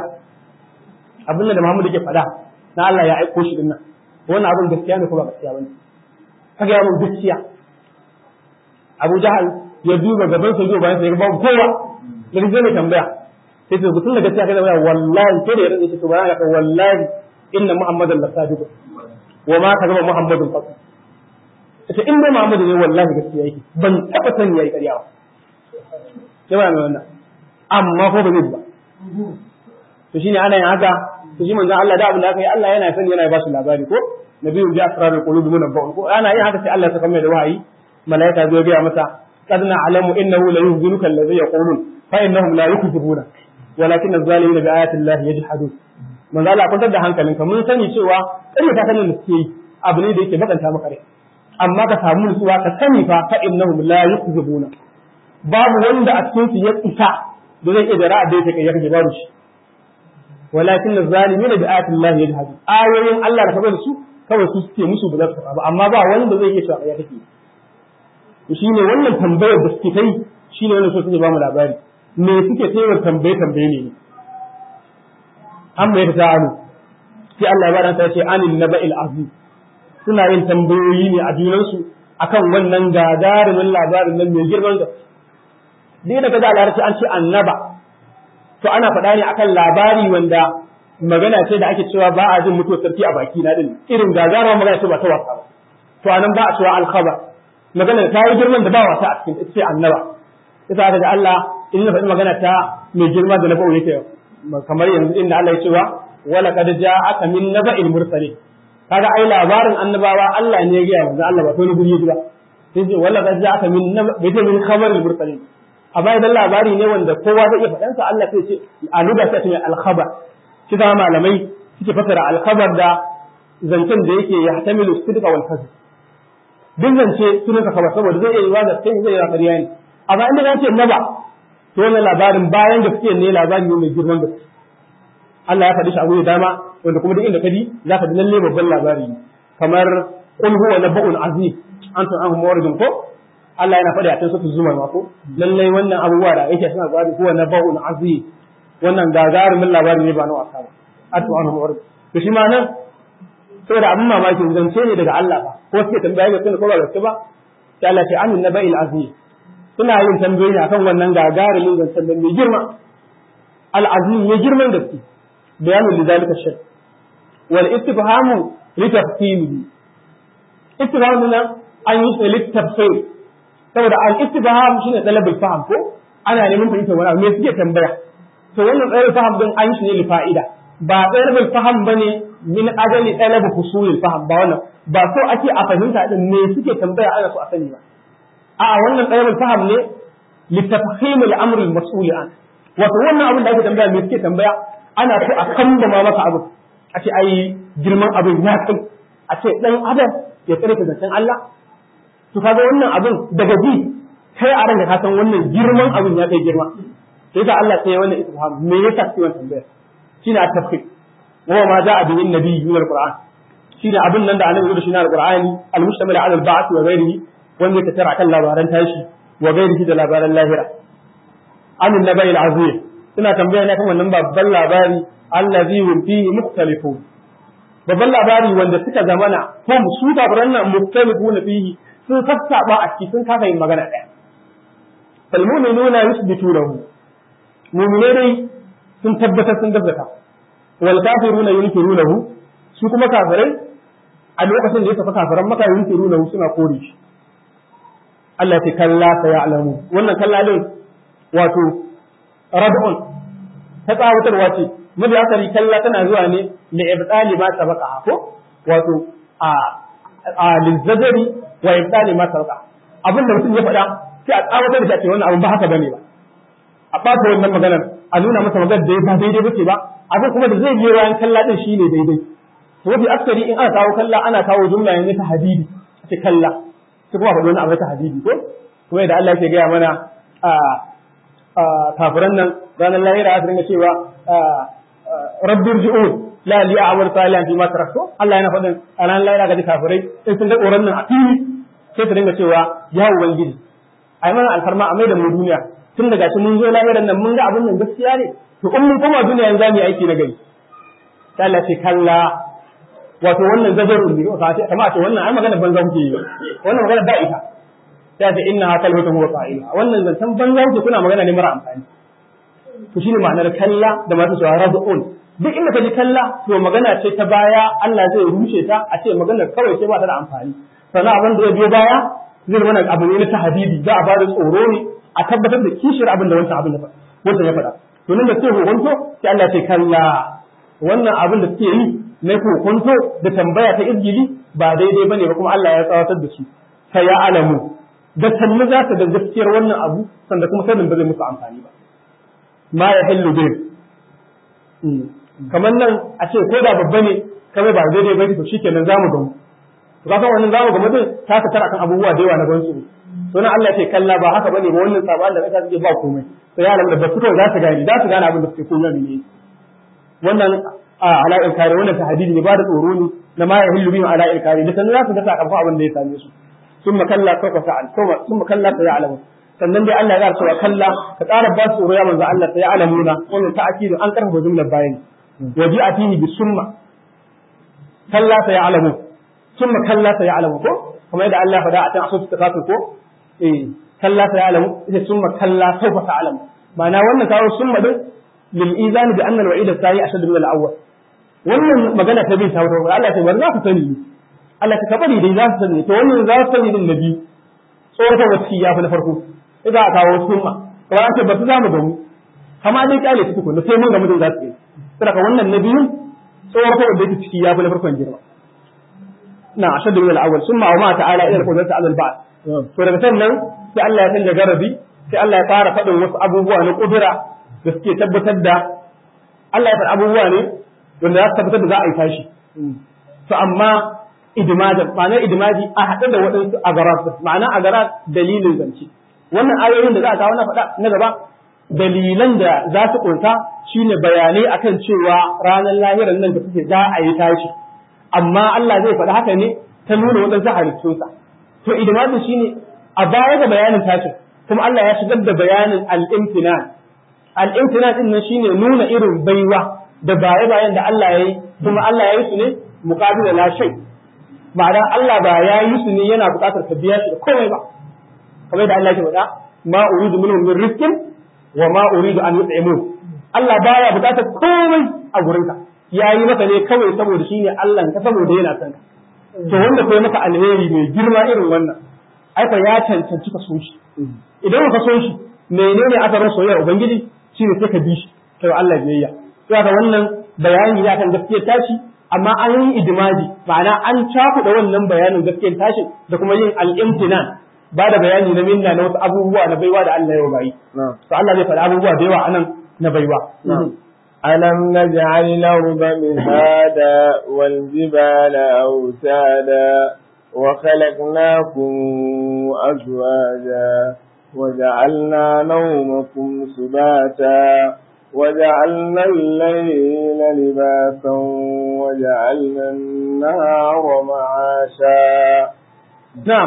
abin da Muhammadu ke faɗa na Allah ya aiko shi dinnan wannan abin gaskiya ne ko ba gaskiya bane ka gaya mun gaskiya Abu Jahal ya duba gaban sa bayan sa ya babu kowa da zai mai tambaya sai ce gutun da gaskiya kai da wallahi sai da ya rage shi to ba ka wallahi inna Muhammadan la sadiq wa ma ka zama Muhammadun fasu ita in dai Muhammadu ne wallahi gaskiya yake ban taba san yayi ƙarya ba sai ba mai wannan amma ko ba zai ba to shine ana yin haka to shi manzon Allah da abin da aka yi Allah yana sani yana ba su labari ko nabiyyu bi asrarul qulubi munabba'un ko ana yin haka sai Allah ya saka mai da wahayi malaika zai ga masa qad na'lamu innahu la yuhzinuka alladhi yaqulun fa innahum la yukذibuna walakin az-zalimina bi ayati llahi yajhadun manzo Allah kwantar da hankalinka mun sani cewa ƙarya ta sanin da suke yi abu ne da yake bakanta maka rai amma ka samu nutsuwa ka sani fa fa innahum la yukzibuna babu wanda a cikin su ya isa da zai iya da ra'a da yake kai yake babu shi walakin az-zalimina bi ayati llahi yajhadun ayoyin Allah da kabar su kawai su suke musu ba za su ba amma ba wanda zai iya cewa ya take to shine wannan tambayar da suke kai shine wannan so suke ba mu labari me suke tayar tambaye tambaye ne an bai ta ta'alu sai Allah ya bada ta ce anil naba'il azim suna yin tambayoyi ne a junansu akan wannan gagarumin labarin nan mai girman da duk da kaza Allah an ce annaba to ana faɗa ne akan labari wanda magana ce da ake cewa ba a jin mutuwar sarki a baki na din irin gagarumar magana ce ba ta wasa ba to anan ba a cewa alkhabar magana ta yi girman da ba wasa a cikin ita ce annaba ita aka ga Allah in na faɗi magana ta mai girma da na ba'u yake kamar yanzu inda Allah ya cewa wala qad ja'aka min naba'il mursalin kaga ai labarin annabawa Allah ne ya gaya manzo Allah ba to ni guri ba sai ce wala qad ja'aka min bai ce min khabaril mursalin amma idan labari ne wanda kowa zai iya faɗan sa Allah sai ce a luga sai ce al khabar shi da malamai suke fasara al khabar da zancen da yake ya hatamilu sidqa wal kadhib duk zance sunan ka khabar saboda zai iya yi wa gaskiya zai yi wa ƙarya ne amma inda zan ce naba to wannan labarin bayan gaskiya ne labari ne mai girman gaske Allah ya faɗi shi a wuri dama wanda kuma duk inda ka ji za ka ji lalle babban labari kamar qul huwa nabba'un azim antum anhu muridun ko Allah yana faɗi a cikin sura zumar ma ko lalle wannan abubuwa da yake suna gwadi huwa nabba'un azim wannan gagarumin labari ne ba na wasa ba antum anhu murid to shi ma nan saboda abin mamaki zance ne daga Allah ba ko suke tambaya ga sun ko ba gaske ba sai Allah ce amin naba'il azim suna yin tambayoyi akan wannan gagarumin zancen da mai girma al-azim ya girman gaske بيان لذلك الشيء والاستفهام لتفصيله استفهام هنا أن يسأل للتفصيل saboda al-istifham shine talabul faham ko ana neman fahimtar wani abu me suke tambaya to wannan talabul faham din an shi ne li fa'ida ba talabul faham bane min ajali talab husulil faham ba wannan ba so ake a fahimta din me suke tambaya ana so a sani ba a wannan talabul faham ne li tafhim al-amr al-mas'ul an wato wannan abin da ake tambaya me suke tambaya ana so a kambama maka abu a ce ai girman abin ya kai a ce dan adam ya tsare ka zancen Allah to kaga wannan abin daga ji kai a ranka ka san wannan girman abin ya kai girma sai da Allah sai wannan istifham me yasa sai wannan tambaya shine at-tafsir wa ma ja'a bihi an-nabi min al-Qur'an shine abin nan da annabi da shi na al-Qur'ani al-mustamil ala al-ba'th wa ghairihi wanda ya tattara kan labaran tashi wa ghairihi da labaran lahira an an-nabi al-azim suna tambaya ne kan wannan babban labari allazi hum fihi mukhtalifun babban labari wanda suka zamana ko su kafiran nan mukhtalifun fihi sun sassaba a cikin sun kafa yin magana ɗaya fal mu'minuna yusbitunahu mu'mine dai sun tabbatar sun gaskata wal kafiruna yunkirunahu su kuma kafirai a lokacin da ya tafi kafiran maka yunkirunahu suna kore shi Allah ya ce kalla sayalamu wannan kalla din wato rad'un ta tsawatarwa ce mabi asali kalla tana zuwa ne li ibtali ma sabaqa ko wato a a lizadari wa ibtali ma sabaqa abin da mutum ya faɗa sai a tsawatar da shi wannan abin ba haka bane ba a ɓata wannan maganar a nuna masa maganar da ba daidai bace ba abin kuma da zai biyo bayan kalla din shine daidai to mafi aksari in ana kawo kalla ana kawo jumla yanzu ta hadidi ce kalla sai kuma faɗi wani abu ta hadidi ko kuma yadda Allah yake gaya mana kafiran nan ranar lahira su dinga cewa rabbir ji'un la li a'mal salihan fi ma taraktu Allah yana faɗin a ranar lahira ga kafirai in sun ga tsoron nan a fili sai su dinga cewa ya ubangiji ai mana alfarma a mai da mu duniya tun daga shi mun zo lahiran nan mun ga abin nan gaskiya ne to in mun koma duniya yanzu za mu yi aiki na gari sai Allah ce kalla wato wannan zajarun ne kamar a ce wannan ai magana banza kuke yi wannan magana ba ita sai ta inna ha kalmatu huwa qa'ila wannan zantan banza kuke kuna magana ne mara amfani to shine ma'anar kalla da masu cewa rad'un duk inda kaji kalla to magana ce ta baya Allah zai rushe ta a ce maganar kawai ce ba ta da amfani sannan abin da ya biyo baya zai mana abu ne na tahdidi za a bada tsoro ne a tabbatar da kishir abin da wancan abin da wancan ya faɗa to nan da sai hukunto sai Allah ce kalla wannan abin da suke yi na hukunto da tambaya ta izgili ba daidai bane ba kuma Allah ya tsawatar da shi sai ya alamu da sannu za ka ga gaskiyar wannan abu sanda kuma sanin ba zai musu amfani ba ma ya hillu bai kamar nan a ce ko da babba ne kamar ba daidai ba to shikenan zamu gamu to kaga wannan zamu gamu din ta ka tara kan abubuwa da yawa na gansu to nan Allah ce kalla ba haka bane ba wannan saban da kasa suke ba komai sai ya da basu za su gani za su gane abin da suke komai ne wannan a ala'il kare wannan tahdidi ne ba da tsoro ne na ma ya hillu bihi ala'il kare da sannan za su ga sakamakon abin da ya same su ثم كلا سوف فعل ثم كلا سيعلمون sannan dai Allah ya cewa kalla ka ƙara ba su tsoro ya manzo Allah sai alamuna wannan ta'kidu an karfafa jumlar bayani waji atihi bi summa kalla sai alamu summa kalla sai alamu ko kuma yadda Allah ya faɗa a cikin asusu takatu ko eh kalla sai alamu ita summa kalla sawfa ta'lamu ma'ana wannan kawo summa din lil izan bi anna al-wa'id as-sani ashad min al-awwal wannan magana ta bin ta wato Allah ta bar za ku sani Allah ta kabari dai za su sani to wannan za su sani din nabi tsoratar wacce ya fi na farko idan aka kawo sunna kamar an ce ba su zamu gamu kama dai kyale su tukun sai mun ga mutum za su yi saboda wannan nabiyun tsoratar da yake ciki ya fi na farkon girma na ashad min al-awwal summa wa ma ta'ala ila al-qudrati ala al-ba'd to daga sannan sai Allah ya canja garabi sai Allah ya fara faɗin wasu abubuwa na kudura da suke tabbatar da Allah ya faɗi abubuwa ne wanda za su tabbatar da za a yi tashi to amma idmajan ma'ana idmaji a haɗe da waɗansu agarat ma'ana agarat dalilin zance wannan ayoyin da za a kawo na faɗa na gaba dalilan da za su ƙunsa shine bayanai akan cewa ranar lahirar nan da suke za a yi tashi amma Allah zai faɗi haka ne ta nuna waɗansu halittunsa to idmaji shine a baya ga bayanin tashin kuma Allah ya shigar da bayanin al-imtinan al-imtinan din nan shine nuna irin baiwa da baye bayan da Allah ya yi kuma Allah ya yi su ne muqabila la shay ma'ana Allah ba ya yi su ne yana buƙatar ka biya shi da komai ba kamar da Allah ya faɗa ma uridu minhum min rizqin wa ma uridu an yut'imun Allah baya buƙatar komai a gurinka ya yi maka ne kawai saboda shine Allah ka saboda yana son ka to wanda kai maka alheri mai girma irin wannan ai ya cancanci ka so shi idan ka so shi menene asarin soyayyar ubangiji shine sai ka bi shi kai Allah biyayya to haka wannan bayani ya kan gaskiyar tashi amma an yi idimadi ma'ana an cakuɗa wannan bayanin gaskiyar tashin da kuma yin al-imtinan ba da bayani na minna na wasu abubuwa na baiwa da Allah ya bayi to Allah zai faɗi abubuwa da yawa anan na baiwa ألم نجعل الأرض مهادا والجبال أوتادا وخلقناكم أزواجا وجعلنا نومكم سباتا وجعلنا الليل لباسا وجعلنا النهار معاشا نعم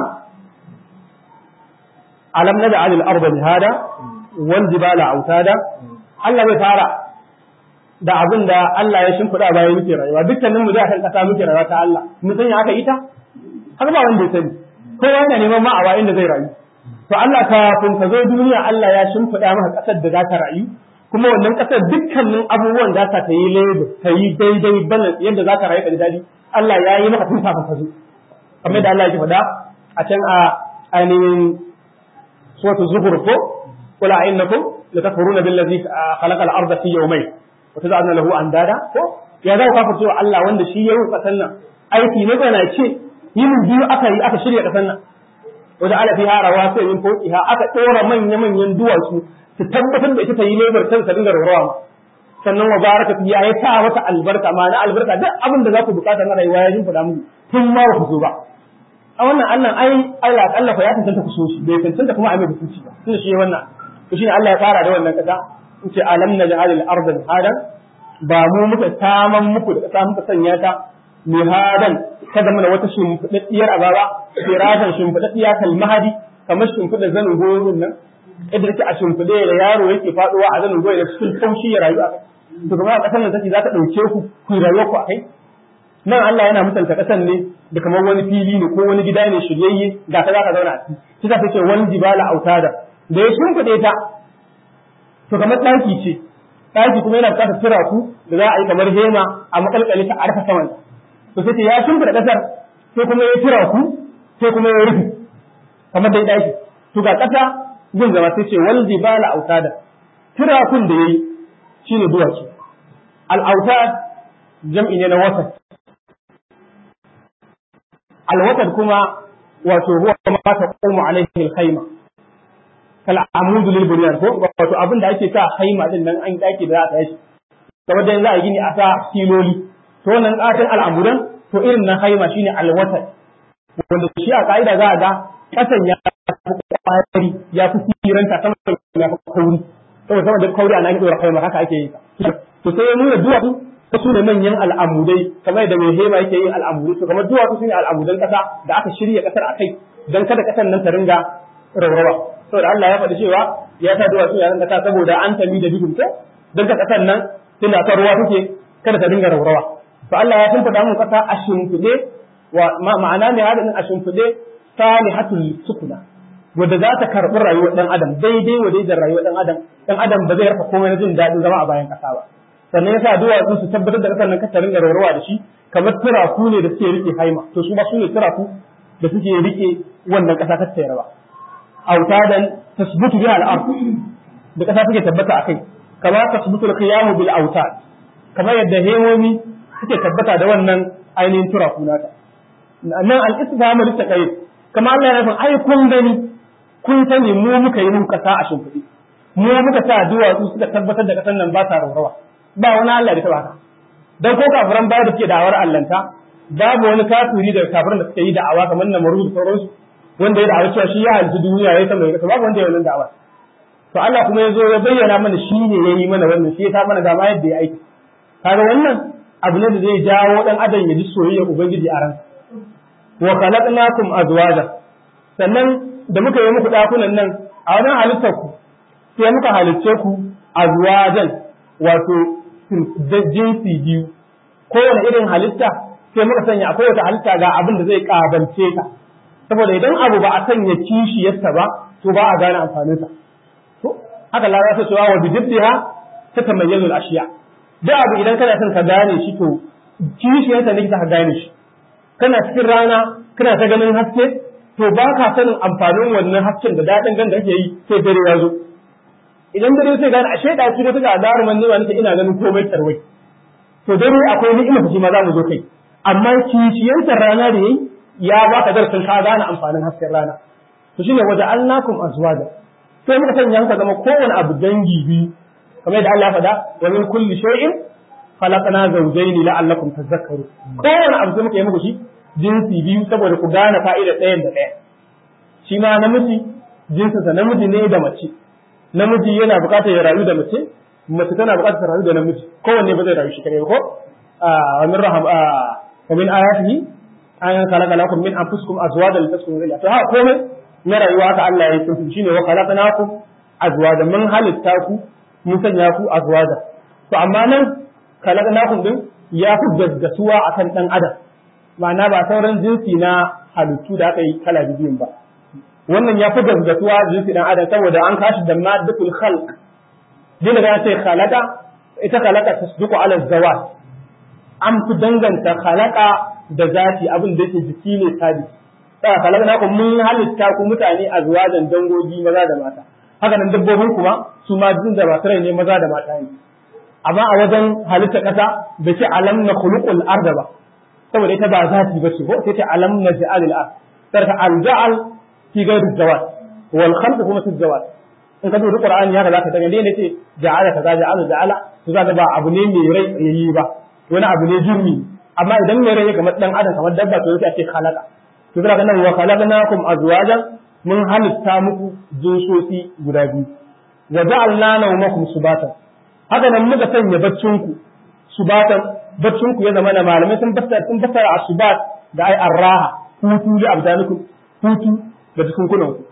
ألم نجعل الأرض مهادا والجبال أوتادا Allah bai fara da abin da Allah ya shimfiɗa bayan muke rayuwa dukkanin mu da kan kasa muke rayuwa ta Allah mun san ya aka ita har ba wanda ya sani kowa yana neman ma a inda zai rayu to Allah kafin ka zo duniya Allah ya shimfiɗa maka ƙasar da za ka rayu kuma wannan ƙasar dukkanin abubuwan za ta yi labor ta yi daidai balance yadda za ka rayu ka ji daɗi Allah ya yi maka tun kafin ka zo kamar da Allah ya faɗa a can a ainihin suratul zuhur ko qul a'innakum latakfuruna billazi khalaqa al-ardha fi yawmayn wa tad'una lahu andada ko ya za ku kafirce wa Allah wanda shi ya yi ƙasar nan aiki ne ba na ce yin biyu aka yi aka shirya ƙasar nan wajen ala fiha rawasi min fawqiha aka dora manya manyan duwatsu su tabbatar da ita ta yi lebar ta dinga rawa sannan wa baraka fiha ya sa mata albarka ma'ana albarka duk abin da za ku bukata na rayuwa ya jin faɗa muku tun ma ba ku zo ba a wannan Allah ai Allah Allah fa ya tantance ku so shi bai tantance kuma a mai hukunci ba tunda shi wannan to shine Allah ya fara da wannan kasa in ce alam naj'al al-ardha hadan ba mu muka taman muku da kasa muka sanya ta mihadan kada mana wata shimfiɗaɗɗiyar azaba firatan shimfiɗaɗɗiya kal mahadi kamar shimfiɗa zanin goyon nan yadda take a shimfiɗe da yaro yake faɗuwa a zanin goyon da cikin kaushi ya rayu a kai to kamar a ƙasar nan take za ta ɗauke ku ku rayuwar ku a kai nan Allah yana mutunta ƙasar ne da kamar wani fili ne ko wani gida ne shiryayye ga ta za ka zauna a ciki shi ta ce wani jibala autada da ya shimfiɗe ta to kamar ɗaki ce ɗaki kuma yana buƙatar turaku da za a yi kamar hema a makalkale ta a rufe saman to sai ya shimfida kasar sai kuma ya tura ku sai kuma ya rufe kamar dai daki to ga kasa gun zama sai ce wal jibala autada tura kun da yayi shine duwatsu al autad jam'i ne na wasat al wasat kuma wato huwa ma taqumu alaihi al khayma kal amudu lil bunyan ko wato abin da ake sa khayma din nan an daki da za a yi kamar da za a gini a sa filoli to wannan katin al'amuran to irin na haima shine alwatar wanda shi a ka'ida za a ga kasan ya fi kwari ya fi siranta sama ya fi kauri saboda sama da kauri ana dora haima haka ake yi to sai ya nuna duwatsu ta su ne manyan al'amudai kamar da mai hema yake yin al'amudai to kamar duwatsu su ne al'amudan kasa da aka shirya kasar a kai don kada kasan nan ta ringa raurawa saboda Allah ya faɗi cewa ya sa duwatsu ya ringa kasa saboda an tami da duhun ko don ka kasan nan tunda ta ruwa take kada ta dinga raurawa to Allah ya shimfiɗa mu kasa a shimfiɗe wa ma'ana ne hadin a shimfiɗe salihatul sukuna wadda za ta karɓi rayuwar ɗan adam daidai wa daidai rayuwar ɗan adam ɗan adam ba zai rasa komai na jin daɗin zama a bayan ƙasa ba sannan yasa duwatsu su tabbatar da ƙasar nan ka ringa rawarwa da shi kamar turaku ne da suke rike haima to su ba su ne turaku da suke rike wannan ƙasa ta tsayar ba autadan tasbutu biha al-ard da ƙasa take tabbata akai kama tasbutu al-qiyamu bil autad kamar yadda hemomi suke tabbata da wannan ainihin turaku nata nan al-istifhamu litaqayyid kama Allah ya nufin ai kun gani kun sani mu muka yi muka sa a shimfiɗi mu muka sa duwatsu suka tabbatar da kasan nan ba ta raurawa ba wani Allah da ta baka dan ko kafiran baya da suke da'awar allanta babu wani kafiri da kafiran da suke yi da'awa kamar na maru da sauransu wanda ya da'awa cewa shi ya halitta duniya ya sama ya babu wanda ya wannan da'awa to Allah kuma ya zo ya bayyana mana shi ne ya yi mana wannan shi ya ta mana dama yadda ya aiki kaga wannan abu ne da zai jawo dan adam ya ji soyayya ubangiji a ransa wa khalaqnakum azwaja sannan da muka yi muku dakunan nan a wannan halittar ku sai muka halicce ku azwajan wato jinsi biyu kowane irin halitta sai muka sanya akwai wata halitta ga abin da zai kabance ta saboda idan abu ba a sanya kishiyarsa ba to ba a gane amfanin sa to haka la ya cewa wa bidibbiha tatamayyazu al-ashiya da abu idan kana son ka gane shi to kishiyarsa ne ka gane shi kana cikin rana kana ta ganin haske to ba ka sanin amfanin wannan hasken da daɗin gan da kake yi sai dare ya zo idan dare sai gane ashe da kire take adaruman ne nake ina ganin komai tarwai to dare akwai ni'ima shi ma za mu zo kai amma kishiyantar rana da yayi ya ba ka darsin ka gane amfanin hasken rana to shine waje annakum azwaja sai muka sanya muka zama kowane abu dangi biyu kamar da Allah ya faɗa wa min kulli shay'in khalaqna zawjayn la'allakum tadhakkarun kowane abu sai muka yi muku shi jinsi biyu saboda ku gane fa'ida ɗayan da ɗaya shi ma namiji jinsinsa namiji ne da mace namiji yana buƙatar ya rayu da mace mace tana buƙatar ta rayu da namiji kowanne ba zai rayu shi kare ko wa min raham wa min ayatihi an khalaqa lakum min anfusikum azwajan litaskunu ilayha to haka komai na rayuwa haka Allah ya yi shine wa khalaqnakum azwajan mun halitta ku mun sanya ku azwajan to amma nan khalaqnakum din ya fi gaggasuwa akan dan adam ma'ana ba sauran jinsi na halittu da aka yi kala biyun ba wannan ya fi gaggatuwa jinsi dan adam saboda an kashi da maddatul khalq din da ce khalaqa ita khalaqa tasduqu ala zawat an fi danganta khalaqa da zati abin da yake jiki ne sabi sai khalaqa ku mun halitta ku mutane a zuwajan dangogi maza da mata haka nan dabbobin kuma su ma jin da masu rai ne maza da mata ne amma a wajen halitta kasa da ce alam na khuluqul arda ba saboda ita ba zati ba ce ko sai ta alam na ja'al al ard sarka al ja'al fi ghairi zawat wal khalq kuma fi zawat in ka duba qur'ani haka zaka ga ne ce ja'ala kaza ja'ala ja'ala to zaka ba abu ne mai rai yayi ba wani abu ne jirmi amma idan mai rai kamar dan adam kamar dabba to sai a ce khalaqa to zaka nan wa khalaqnakum azwajan mun halitta muku jinsosi guda biyu wa ja'alna nawmakum subatan haka nan muka sanya baccinku subatan baccinku ya zama na malamai sun fassara sun fassara asubat da ai arraha hutu da abdanukum hutu da jikunkunan ku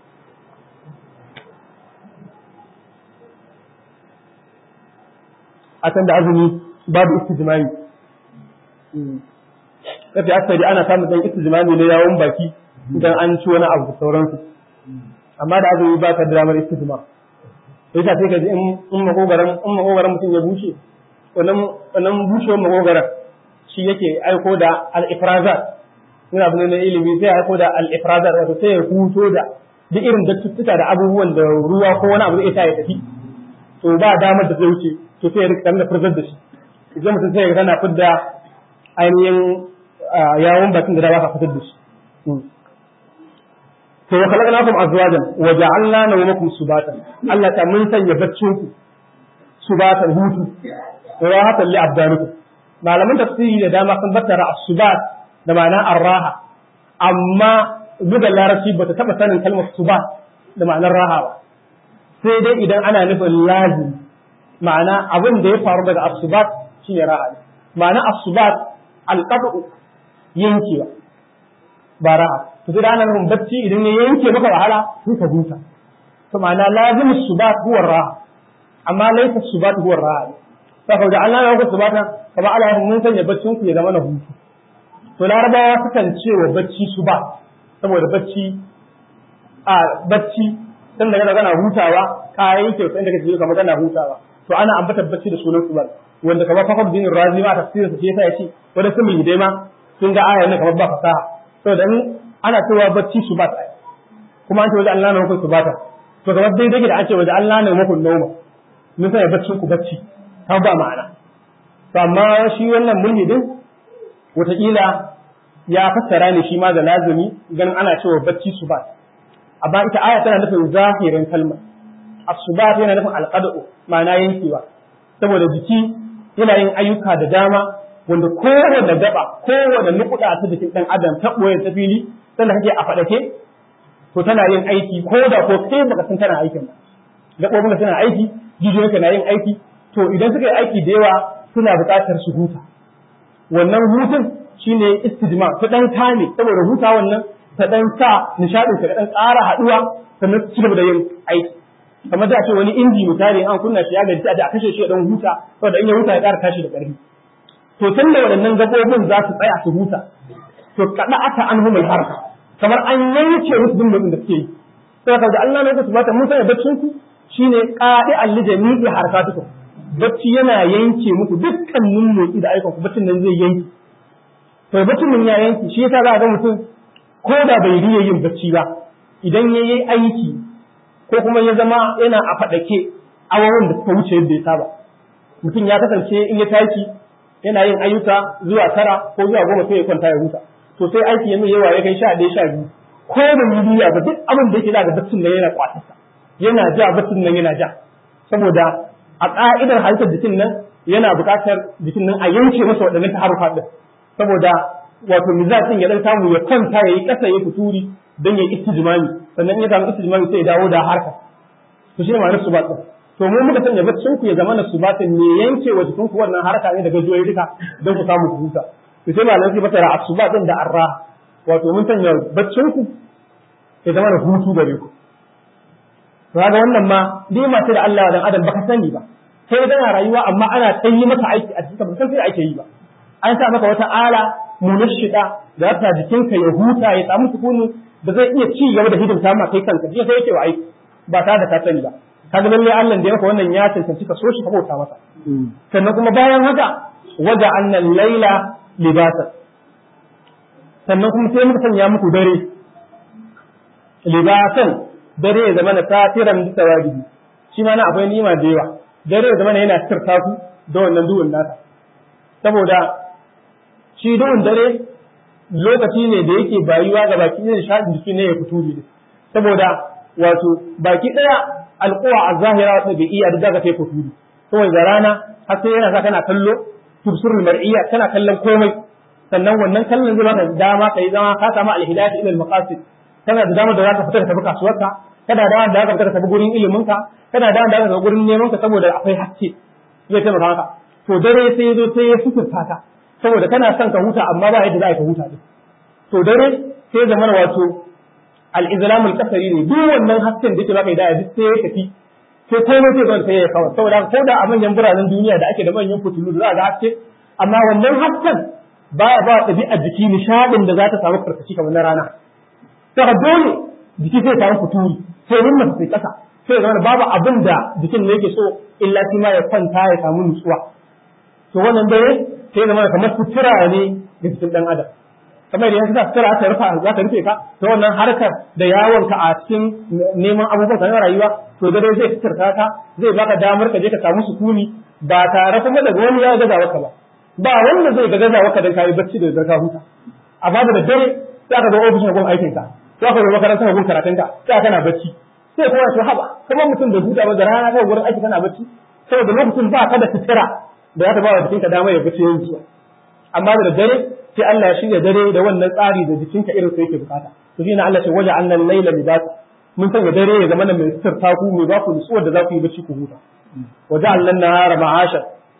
a can da azumi babu istijmai kafi asali ana samun dan istijmai ne yawon baki idan an ci wani abu da sauransu amma da azumi ba ka da damar istijma sai ta sai ka ji in makogaran in makogaran mutum ya bushe wannan wannan bushewar makogaran shi yake aiko da al-ifrazat ina abu ne na ilimi sai aiko da al-ifrazat wato sai ya huto da duk irin dattuttuka da abubuwan da ruwa ko wani abu zai sa ya tafi to ba damar da zai wuce to sai ya rika da furzar da shi idan mutum sai ya tana fidda ainihin yawon bakin da ba ka fitar da shi to wa khalaqnakum azwajan wa ja'alna nawmakum subatan Allah ta mun sanya baccin ku subatan hutu wa hatan li abdanikum malaman tafsiri da dama sun battara as-subat da ma'ana ar-raha amma buga larabci ba ta taba sanin kalmar subat da ma'anar raha ba sai dai idan ana nufin lazim ma'ana abin da ya faru daga as-subat shine raha ma'ana as-subat al-qat'u yankewa ba raha to sai da ana nufin bacci idan ya yanke maka wahala sai ka huta to ma'ana lazim as-subat huwa raha amma laysa as-subat huwa raha saka da Allah ya ku subata kama Allah ya mun sanya baccin ku ya zama na hutu to larabawa sukan ce wa bacci subat saboda bacci a bacci san daga kana hutawa ka yanke sai daga kake kamar kana hutawa to ana ambatar bacci da sunan subal wanda kamar fakar din razi ma tafsirin sa yasa yace wanda sun mu dai ma sun ga ayar ne kamar ba fasaha saboda in ana cewa bacci subat kuma an ce wajen Allah ne muku subata to kamar dai dake da an ce wajen Allah ne muku noma mun sai baccin ku bacci ta ba ma'ana to amma shi wannan mulhidin wataƙila ya fassara ne shi ma da lazumi ganin ana cewa bacci subat amma ita aya tana nufin zahirin kalmar asubat yana nufin alqad'u ma'ana yankewa saboda jiki yana yin ayyuka da dama wanda kowane gaba kowane nukuda ta jikin dan adam ta boye ta fili sannan kake a fadake to tana yin aiki ko da ko kai baka san tana aikin ba gabobin suna aiki jijiyoyinka na yin aiki to idan suka yi aiki da yawa suna buƙatar su huta wannan hutun shine istijma ta dan kame saboda huta wannan ta dan sa nishadin ka dan ƙara haduwa sannan su cigaba da yin aiki kamar da ce wani inji misali an kunna shi ya gaji a kashe shi dan huta saboda in ya huta ya ƙara tashi da ƙarfi to tun da waɗannan gabobin za su tsaya su huta to kada aka an humul harka kamar an yanke musu dimbin da suke yi sai ka ga Allah ne ku subata mun sanya baccin ku shine qadi allijami harkatukum bacci yana yanke muku dukkanin motsi da aikin ku baccin nan zai yanke to baccin nan ya yanke shi yasa za ga mutum ko da bai riya yin bacci ba idan ya yi aiki ko kuma ya zama yana a faɗake awoyin da suka wuce yadda ya saba mutum ya kasance in ya tashi yana yin ayyuka zuwa tara ko zuwa goma sai ya kwanta ya huta to sai aiki ya mai yawa ya kai sha ɗaya sha biyu ko da miliya ba duk abin da yake da baccin nan yana kwatarsa yana ja baccin nan yana ja saboda a ƙa'idar halittar jikin nan yana buƙatar jikin nan a yanke masa waɗannan taharufa ɗin saboda wato mizajin ya dan samu ya kwanta ya yi ƙasa ya fituri don ya yi istijmami sannan ya samu istijmami sai ya dawo da harka to shi ne ma'anar subatin to mu muka sanya baccin ku ya zama na subatin ne yanke wa jikin ku wannan harka ne daga gajiyoyi duka don ku samu ku huta to sai malamai sai fasara asubatin da arra wato mun sanya baccin ku ya zama na hutu gare ku kaga wannan ma dai ma sai da Allah dan adam baka sani ba sai kana rayuwa amma ana tsayi maka aiki a cikin ba san sai ake yi ba an sa maka wata ala munashida da ta jikinka ya huta ya samu sukuni da zai iya ci gaba da hidimta ma kai kanka jiya sai yake wa aiki ba tare da ka sani ba kaga lalle Allah da ya maka wannan ya cancanci ka so shi ka bauta masa sannan kuma bayan haka waja annal laila libasa sannan kuma sai muka sanya muku dare libasan dare ya zama na satiran bisa wajibi shi ma na akwai nima da yawa dare ya zama yana sirta ku da wannan duhun nasa saboda shi duhun dare lokaci ne da yake bayuwa ga baki ne shaɗin jiki ne ya fito ne saboda wato baki ɗaya alƙuwa a zahira wata bai iya da kai fito ne saboda rana har sai yana sa kana kallo tubsirul mar'iyya kana kallon komai sannan wannan kallon zai baka dama kai zama ka samu alhidayat ila al-maqasid kana da dama da zaka fita ka tafi kasuwarka kana da dama da zaka fita ka tafi gurin ilimin ka kana da dama da zaka tafi gurin neman ka saboda akwai haske zai taimaka maka to dare sai ya zo sai ya suturta ka saboda kana son ka huta amma ba yadda za ka huta din to dare sai zaman wato al-izlam al-qasari ne duk wannan hasken da yake baka da duk sai ya tafi sai komai sai zan sai ya kawo saboda ko da a manyan biranen duniya da ake da manyan fitilu da za ga haske amma wannan hasken baya ba ɗabi'ar jiki nishadin da za ta samu karkashi kamar na rana saka dole jiki sai samu fituri sai wannan sai kasa sai zama babu abin da jikin ne yake so illa shi ma ya kwanta ya samu nutsuwa to wannan dare sai zama kamar sutura ne ga jikin dan adam kamar da yanzu sutura ta rufa za ta rufe ka to wannan harkar da yawon ka a cikin neman abubuwan ka na rayuwa to dare zai suturta ka zai baka damar ka je ka samu sukuni ba tare kuma da wani ya gaza ka ba ba wanda zai ga gaza ka dan kai bacci da zarka huta amma da dare sai ka zo ofishin gun aikin ka sai ka zo makarantar gun karatun ka sai kana bacci sai kuma to haba kamar mutum da huta ba da rana kai gurin aiki kana bacci saboda lokacin ba ka da sutura da za ta ba wa jikinka dama ya bacci yin zuwa amma da dare sai Allah ya shirya dare da wannan tsari da jikinka irin sai yake bukata to shine Allah ce waje annal layla libasa mun sanya dare ya zama mai sutura ku mai ba ku nutsuwar da za ku yi bacci ku huta waje allan nahara ma'asha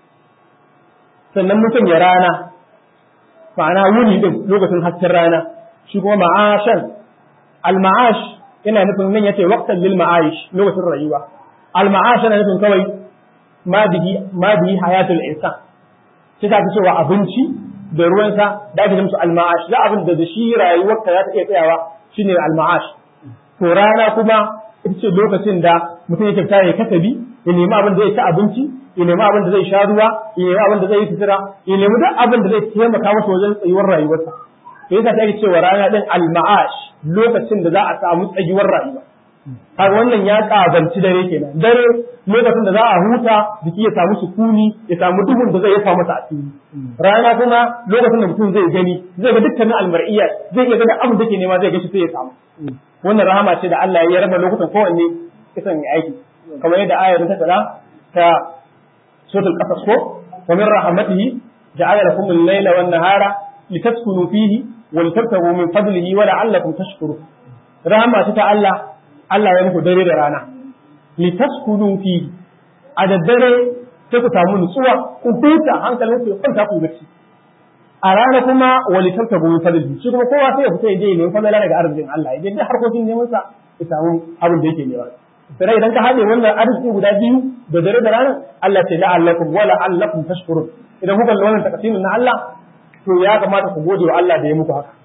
sannan mun sanya rana ma'ana wuni din lokacin hasken rana shi kuma ma'ashan al-ma'ash yana nufin nan yace waqtan lil ma'aish lokacin rayuwa al-ma'ash yana nufin kawai ma bihi ma bihi hayatul insan sai ta cewa abinci da ruwansa da ake musu al-ma'ash da abin da shi rayuwarka za ta iya tsayawa shine al-ma'ash to rana kuma ita ce lokacin da mutum yake fita ya kasabi ya nemi abin da zai ci abinci ya nemi abin da zai sha ruwa ya nemi abin da zai yi sutura ya nemi duk abin da zai taimaka masa wajen tsayuwar rayuwarsa to yasa ta cewa rana din al-ma'ash lokacin da za a samu tsayuwar rayuwa kaga wannan ya kabanci dare kenan dare lokacin da za a huta jiki ya samu sukuni ya samu duhun da zai yafa masa asiri rana kuma lokacin da mutum zai gani zai ga dukkanin almar'iyya zai iya gani abin da ke nema zai gashi sai ya samu wannan rahama ce da Allah ya raba lokutan kowanne kisan ya aiki kamar yadda ayar ta fada ta suratul qasas ko wa min rahmatihi ja'ala lakum al-layla wan nahara litaskunu fihi wa litabtaghu min fadlihi wa la'allakum tashkurun rahama ta Allah Allah ya muku dare da rana litaskunu fihi a daddare sai ku samu nutsuwa ku huta hankalin ku ya kwanta ku bacci a rana kuma wali tabtabu min fadli shi kuma kowa sai ya fita ya je ne fadala daga arzikin Allah ya je duk harkokin neman sa ya samu abin da yake nema sai idan ka haɗe wannan arziki guda biyu da dare da rana Allah ta la'allakum wa la'allakum tashkurun idan kuka lura wannan takasimin na Allah to ya kamata ku gode wa Allah da ya muku haka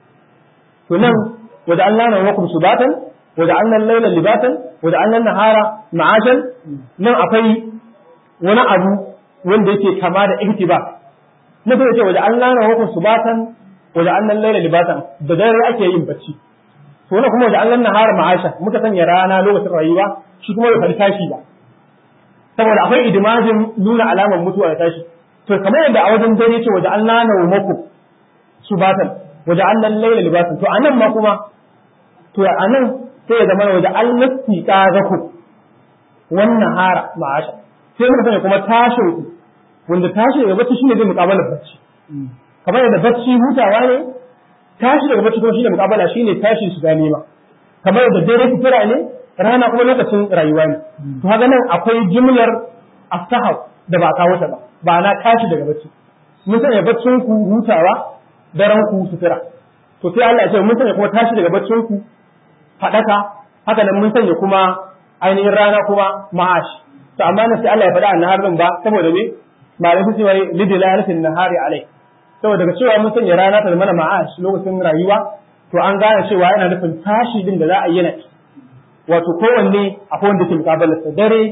to nan wada Allah na wakum subatan wada annan laila libatan wada annan nahara ma'ashan nan akwai wani abu wanda yake kama da ihtiba na kuma ce waje Allah na hukun subatan waje annan laila libatan da dare ake yin bacci to wannan kuma waje Allah na hara ma'asha muka sanya rana lokacin rayuwa shi kuma bai tashi ba saboda akwai idimajin nuna alamar mutuwa da tashi to kamar yadda a wajen dare ce waje Allah na hukuku subatan waje annan laila libatan to anan ma kuma to anan sai ya zama waje Allah tiqazaku wannan hara ma'asha sai muka sanya kuma tashin ku wanda tashi daga bacci shine zai muƙabalar bacci kamar yadda bacci hutawa ne tashi daga bacci kuma shine muƙabala shine tashi shiga nema kamar yadda dare fitira ne rana kuma lokacin rayuwa ne to haka nan akwai jimlar astahab da ba kawo ta ba ba na tashi daga bacci mun sanya baccin ku hutawa daren ku sutura to sai Allah ya ce mun sanya kuma tashi daga baccin ku fadaka haka nan mun sanya kuma ainihin rana kuma ma'ash to amma na sai Allah ya faɗa annahar din ba saboda me malam su cewa lidilalatin nahari alai saboda daga cewa mun sanya rana ta mana ma'ash lokacin rayuwa to an gane cewa yana nufin tashi din da za a yi na wato kowanne akwai wanda ke mukabalarsa dare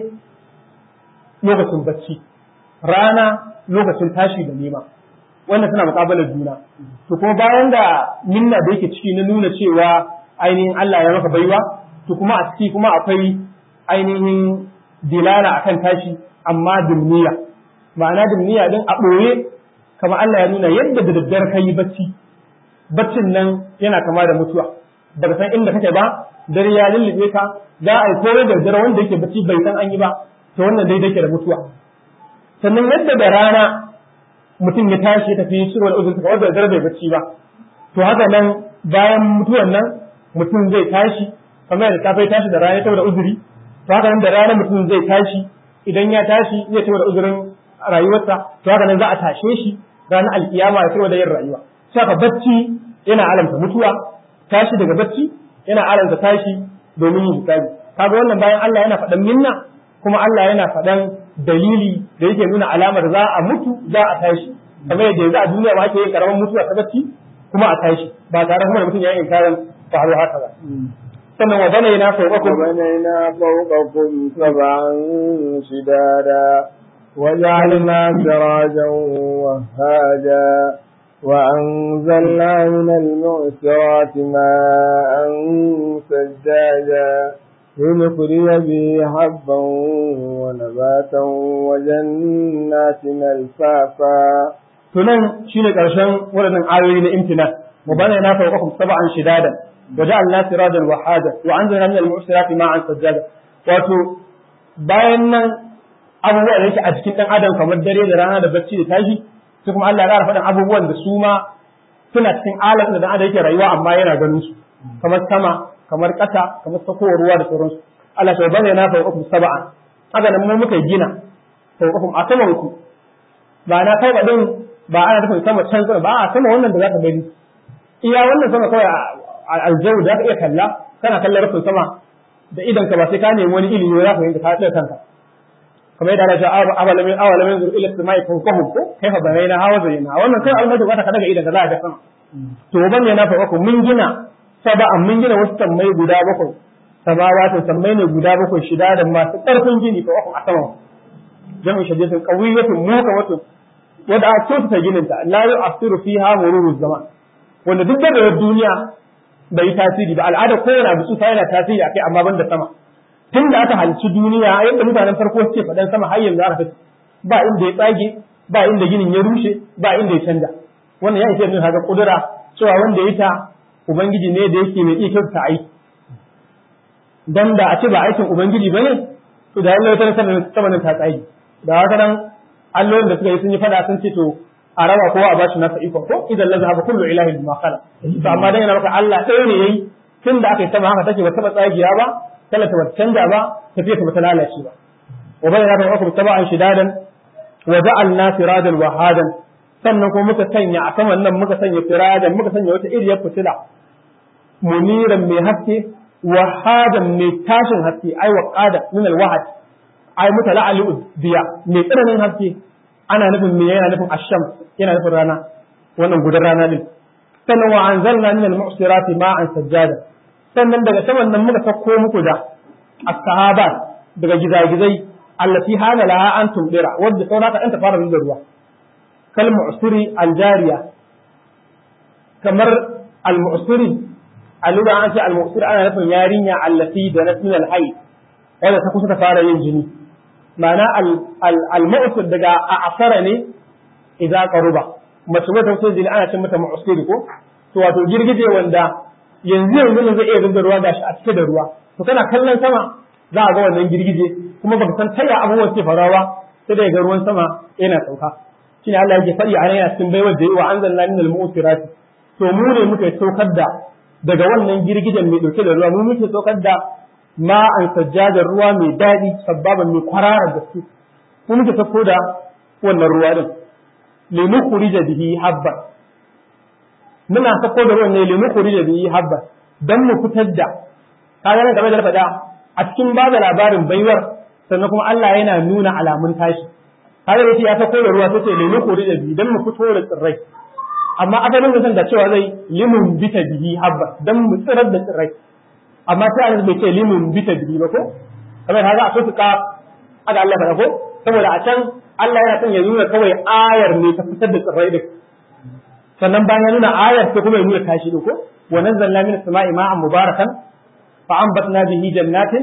lokacin bacci rana lokacin tashi da nema wanda suna mukabalar juna to kuma bayan da minna da yake ciki na nuna cewa ainihin Allah ya maka baiwa to kuma a ciki kuma akwai ainihin dilala akan tashi amma dumniya ma'ana dumniya din a ɓoye kamar Allah ya nuna yadda da daddare ka yi bacci baccin nan yana kama da mutuwa baka san inda kake ba dare ya lullube ka za a yi kore da dare wanda yake bacci bai san an yi ba to wannan daidai ke da mutuwa sannan yadda da rana mutum ya tashi ya tafi shirwar uzun ta wanda da dare bai bacci ba to haka nan bayan mutuwan nan mutum zai tashi kamar da safe tashi da rana saboda uzuri to haka nan da rana mutum zai tashi idan ya tashi zai saboda uzurin rayuwarsa to haka nan za a tashe shi ranar alkiyama ya saboda yin rayuwa saka bacci yana alamta mutuwa tashi daga bacci yana alamta tashi domin yin hisabi kaga wannan bayan Allah yana faɗan minna kuma Allah yana faɗan dalili da yake nuna alamar za a mutu za a tashi kamar yadda yanzu a duniya ma ake yin karaman mutuwa ta bacci kuma a tashi ba tare kuma da mutum ya yi inkarin faru haka ba sannan wa bana yana fawqakum وبنينا فوقكم سبعا شدادا وجعلنا سراجا وهاجا وأنزلنا من المعسرات ماء سجاجا لنخرج به حبا ونباتا وجنات ألفافا tunan shine karshen wadannan ayoyi na imtina wa bana yana fawqakum sab'an shidadan wa ja'alna sirajan wa haja wa anzalna min al-mu'sirati ma'an sajjada wato bayan nan abubuwa da yake a cikin dan adam kamar dare da rana da bacci da tashi sai kuma Allah ya ƙara faɗin abubuwan da su ma suna cikin alaƙa da dan adam yake rayuwa amma yana ganin su kamar sama kamar ƙasa kamar sakowar ruwa da sauransu Allah ya bane na fawqakum sab'an haka nan mu muka gina fawqakum a saman ku ba na kai din ba ana nufin sama can sama ba a sama wannan da zaka gani iya wannan sama kawai aljawu da zaka iya kalla kana kallon rufin sama da idan ka ba sai ka nemi wani ilimi za ka yanka ka tsaya kanka kamar yadda Allah ya ce awalamin awalamin zur ila samai fawqahum ko kaifa banaina hawa zaina wannan kai almadu ba ta ka daga idan ka za ka ga sama to ban ne na fa ku mun gina saba'an mun gina wasu sammai guda bakwai samawatin sammai ne guda bakwai shida da masu ƙarfin gini ko a saman jami'in shadiyatin qawiyatin mukamatun wadda a kyautata gininta la yu'athiru fiha mururu zaman wanda duk da duniya bai yi tasiri ba al'ada kowane abu tsufa yana tasiri akai amma ban da sama tun da aka halci duniya yadda mutanen farko suke faɗan sama har yanzu aka tafi ba inda ya tsage ba inda ginin ya rushe ba inda ya canja wannan ya ishe min haka kudura cewa wanda ya ta ubangiji ne da yake mai iya kyautata aiki dan da a ce ba aikin ubangiji bane to da Allah ya tana sama ta tsage da haka nan allolin da suka yi sun yi fada sun ce to a raba kowa a bashi nasa ikon ko idan la zahaba kullu ilahin bima khala to amma dan yana maka Allah ɗaya ne yayi tun da aka yi sama haka take ba taba tsagiya ba talata ba canja ba tafiya ta bata lalace ba wa bayyana da wakum taba'an shidadan wa ja'alna sirajan wa hadan sannan kuma muka sanya a saman nan muka sanya sirajan muka sanya wata iriyar fitila muniran mai haske wa hadan mai tashin haske ai wa qada min al wahad ai mutala ali diya mai tsananin haske ana nufin me yana nufin asham yana nufin rana wannan gudan rana din sannan wa anzalna min al mu'sirati ma'an sajjada sannan daga saman nan muka sako muku da as-sahaba daga gizagizai allati hana laha an tumdira wadda saura ka ta fara da ruwa kal mu'siri al-jariya kamar al-mu'siri aluga an ce al-mu'sir ana nufin yarinya allati da nasmin al-hayy wanda ta kusa ta fara yin jini ma'ana al-mu'sir daga a'asara ne idza qaruba mace wata sai jini ana cin mata mu'siri ko to wato girgije wanda yanzu yanzu ne zai iya zuba ruwa gashi a cike da ruwa to kana kallon sama za a ga wannan girgije kuma baka san taya abubuwan ke farawa sai da ga ruwan sama yana sauka shine Allah yake faɗi a nan yana cikin baiwar da yi wa anzalna min al-mu'sirati to mu ne muka saukar da daga wannan girgijen mai dauke da ruwa mu muke saukar da ma'an sajjadar ruwa mai daɗi sabbaban mai kwararar gaske mu muke sauko da wannan ruwa din linukhrija bihi habban muna sako da ruwan ne limu kuri da biyi habba dan mu fitar da kaga nan game da faɗa a cikin ba da labarin baiwar sannan kuma Allah yana nuna alamun tashi kaga yace ya sako da ruwa sai ce limu kuri da biyi dan mu fito da tsirrai amma asalin da san da cewa zai limun bita biyi habba dan mu tsirar da tsirrai amma sai an bai ce limun bita biyi ba ko kamar haka a sosu ka haka Allah faɗa ko saboda a can Allah yana son ya nuna kawai ayar ne ta fitar da tsirrai din sannan bayan ya nuna ayar sai kuma ya nuna tashi ko wa nazzalna min as-sama'i ma'an mubarakan fa anbatna bihi jannatin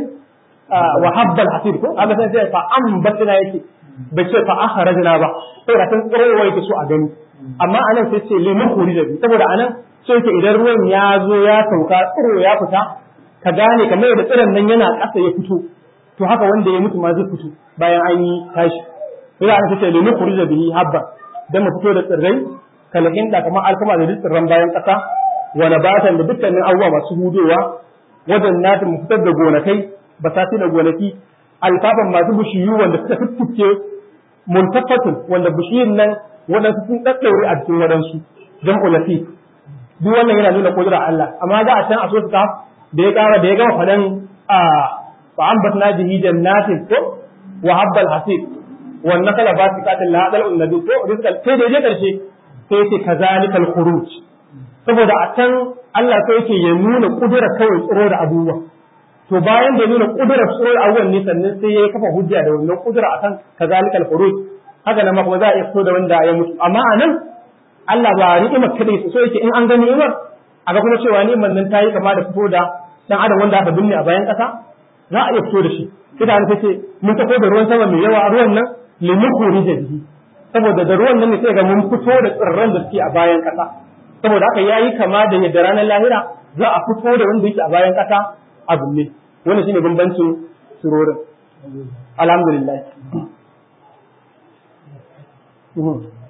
wa habbal hasib ko Allah sai sai fa anbatna yake bai ce fa akhrajna ba saboda san tsirowa yake so a gani amma anan sai ce limu khurija bi saboda anan sai yake idan ruwan ya zo ya sauka tsiro ya fita ka gane kamar da tsiron nan yana ƙasa ya fito to haka wanda ya mutu ma zai fito bayan an yi tashi sai anan sai ce limu khurija bihi habba dan mu fito da tsirrai kalahin da kamar alkama da duk tsirran bayan ƙasa wa nabatan da dukkanin abubuwa masu hudowa wajen natin mu fitar da gonakai basati da gonaki alfafan masu bishiyu wanda suka tuttuke muntafatun wanda bishiyun nan waɗansu sun ɗaɗɗaure a cikin waɗansu jam'u latif duk wannan yana nuna kudura Allah amma za a can a so su da ya ƙara da ya gama faɗan a fa ambatna bihi jannatin ko wa habbal hasib wa nakala basiqatin la hadal unnabi ko rizqal sai da je karshe sai yake kazalikal khuruj saboda a can Allah sai yake ya nuna kudura kawai tsoro da abubuwa to bayan da nuna kudurar tsoro da abubuwan ne sannan sai ya kafa hujja da wannan kudura akan kazalikal khuruj haka nan ma kuma za a iya fito da wanda ya mutu amma a nan Allah ba ni'imar kadai so yake in an ga ni'imar a ga kuma cewa ni'imar nan ta yi kama da fito da dan adam wanda aka binne a bayan kasa za a iya fito da shi sai da an ce mun tafi da ruwan sama mai yawa ruwan nan limu khurija bihi saboda da ruwan nan ne sai ga mun fito da tsirran da suke a bayan kasa saboda haka yayi kama da yadda ranar lahira za a fito da wanda yake a bayan kasa a binne wannan shine bambancin surorin alhamdulillah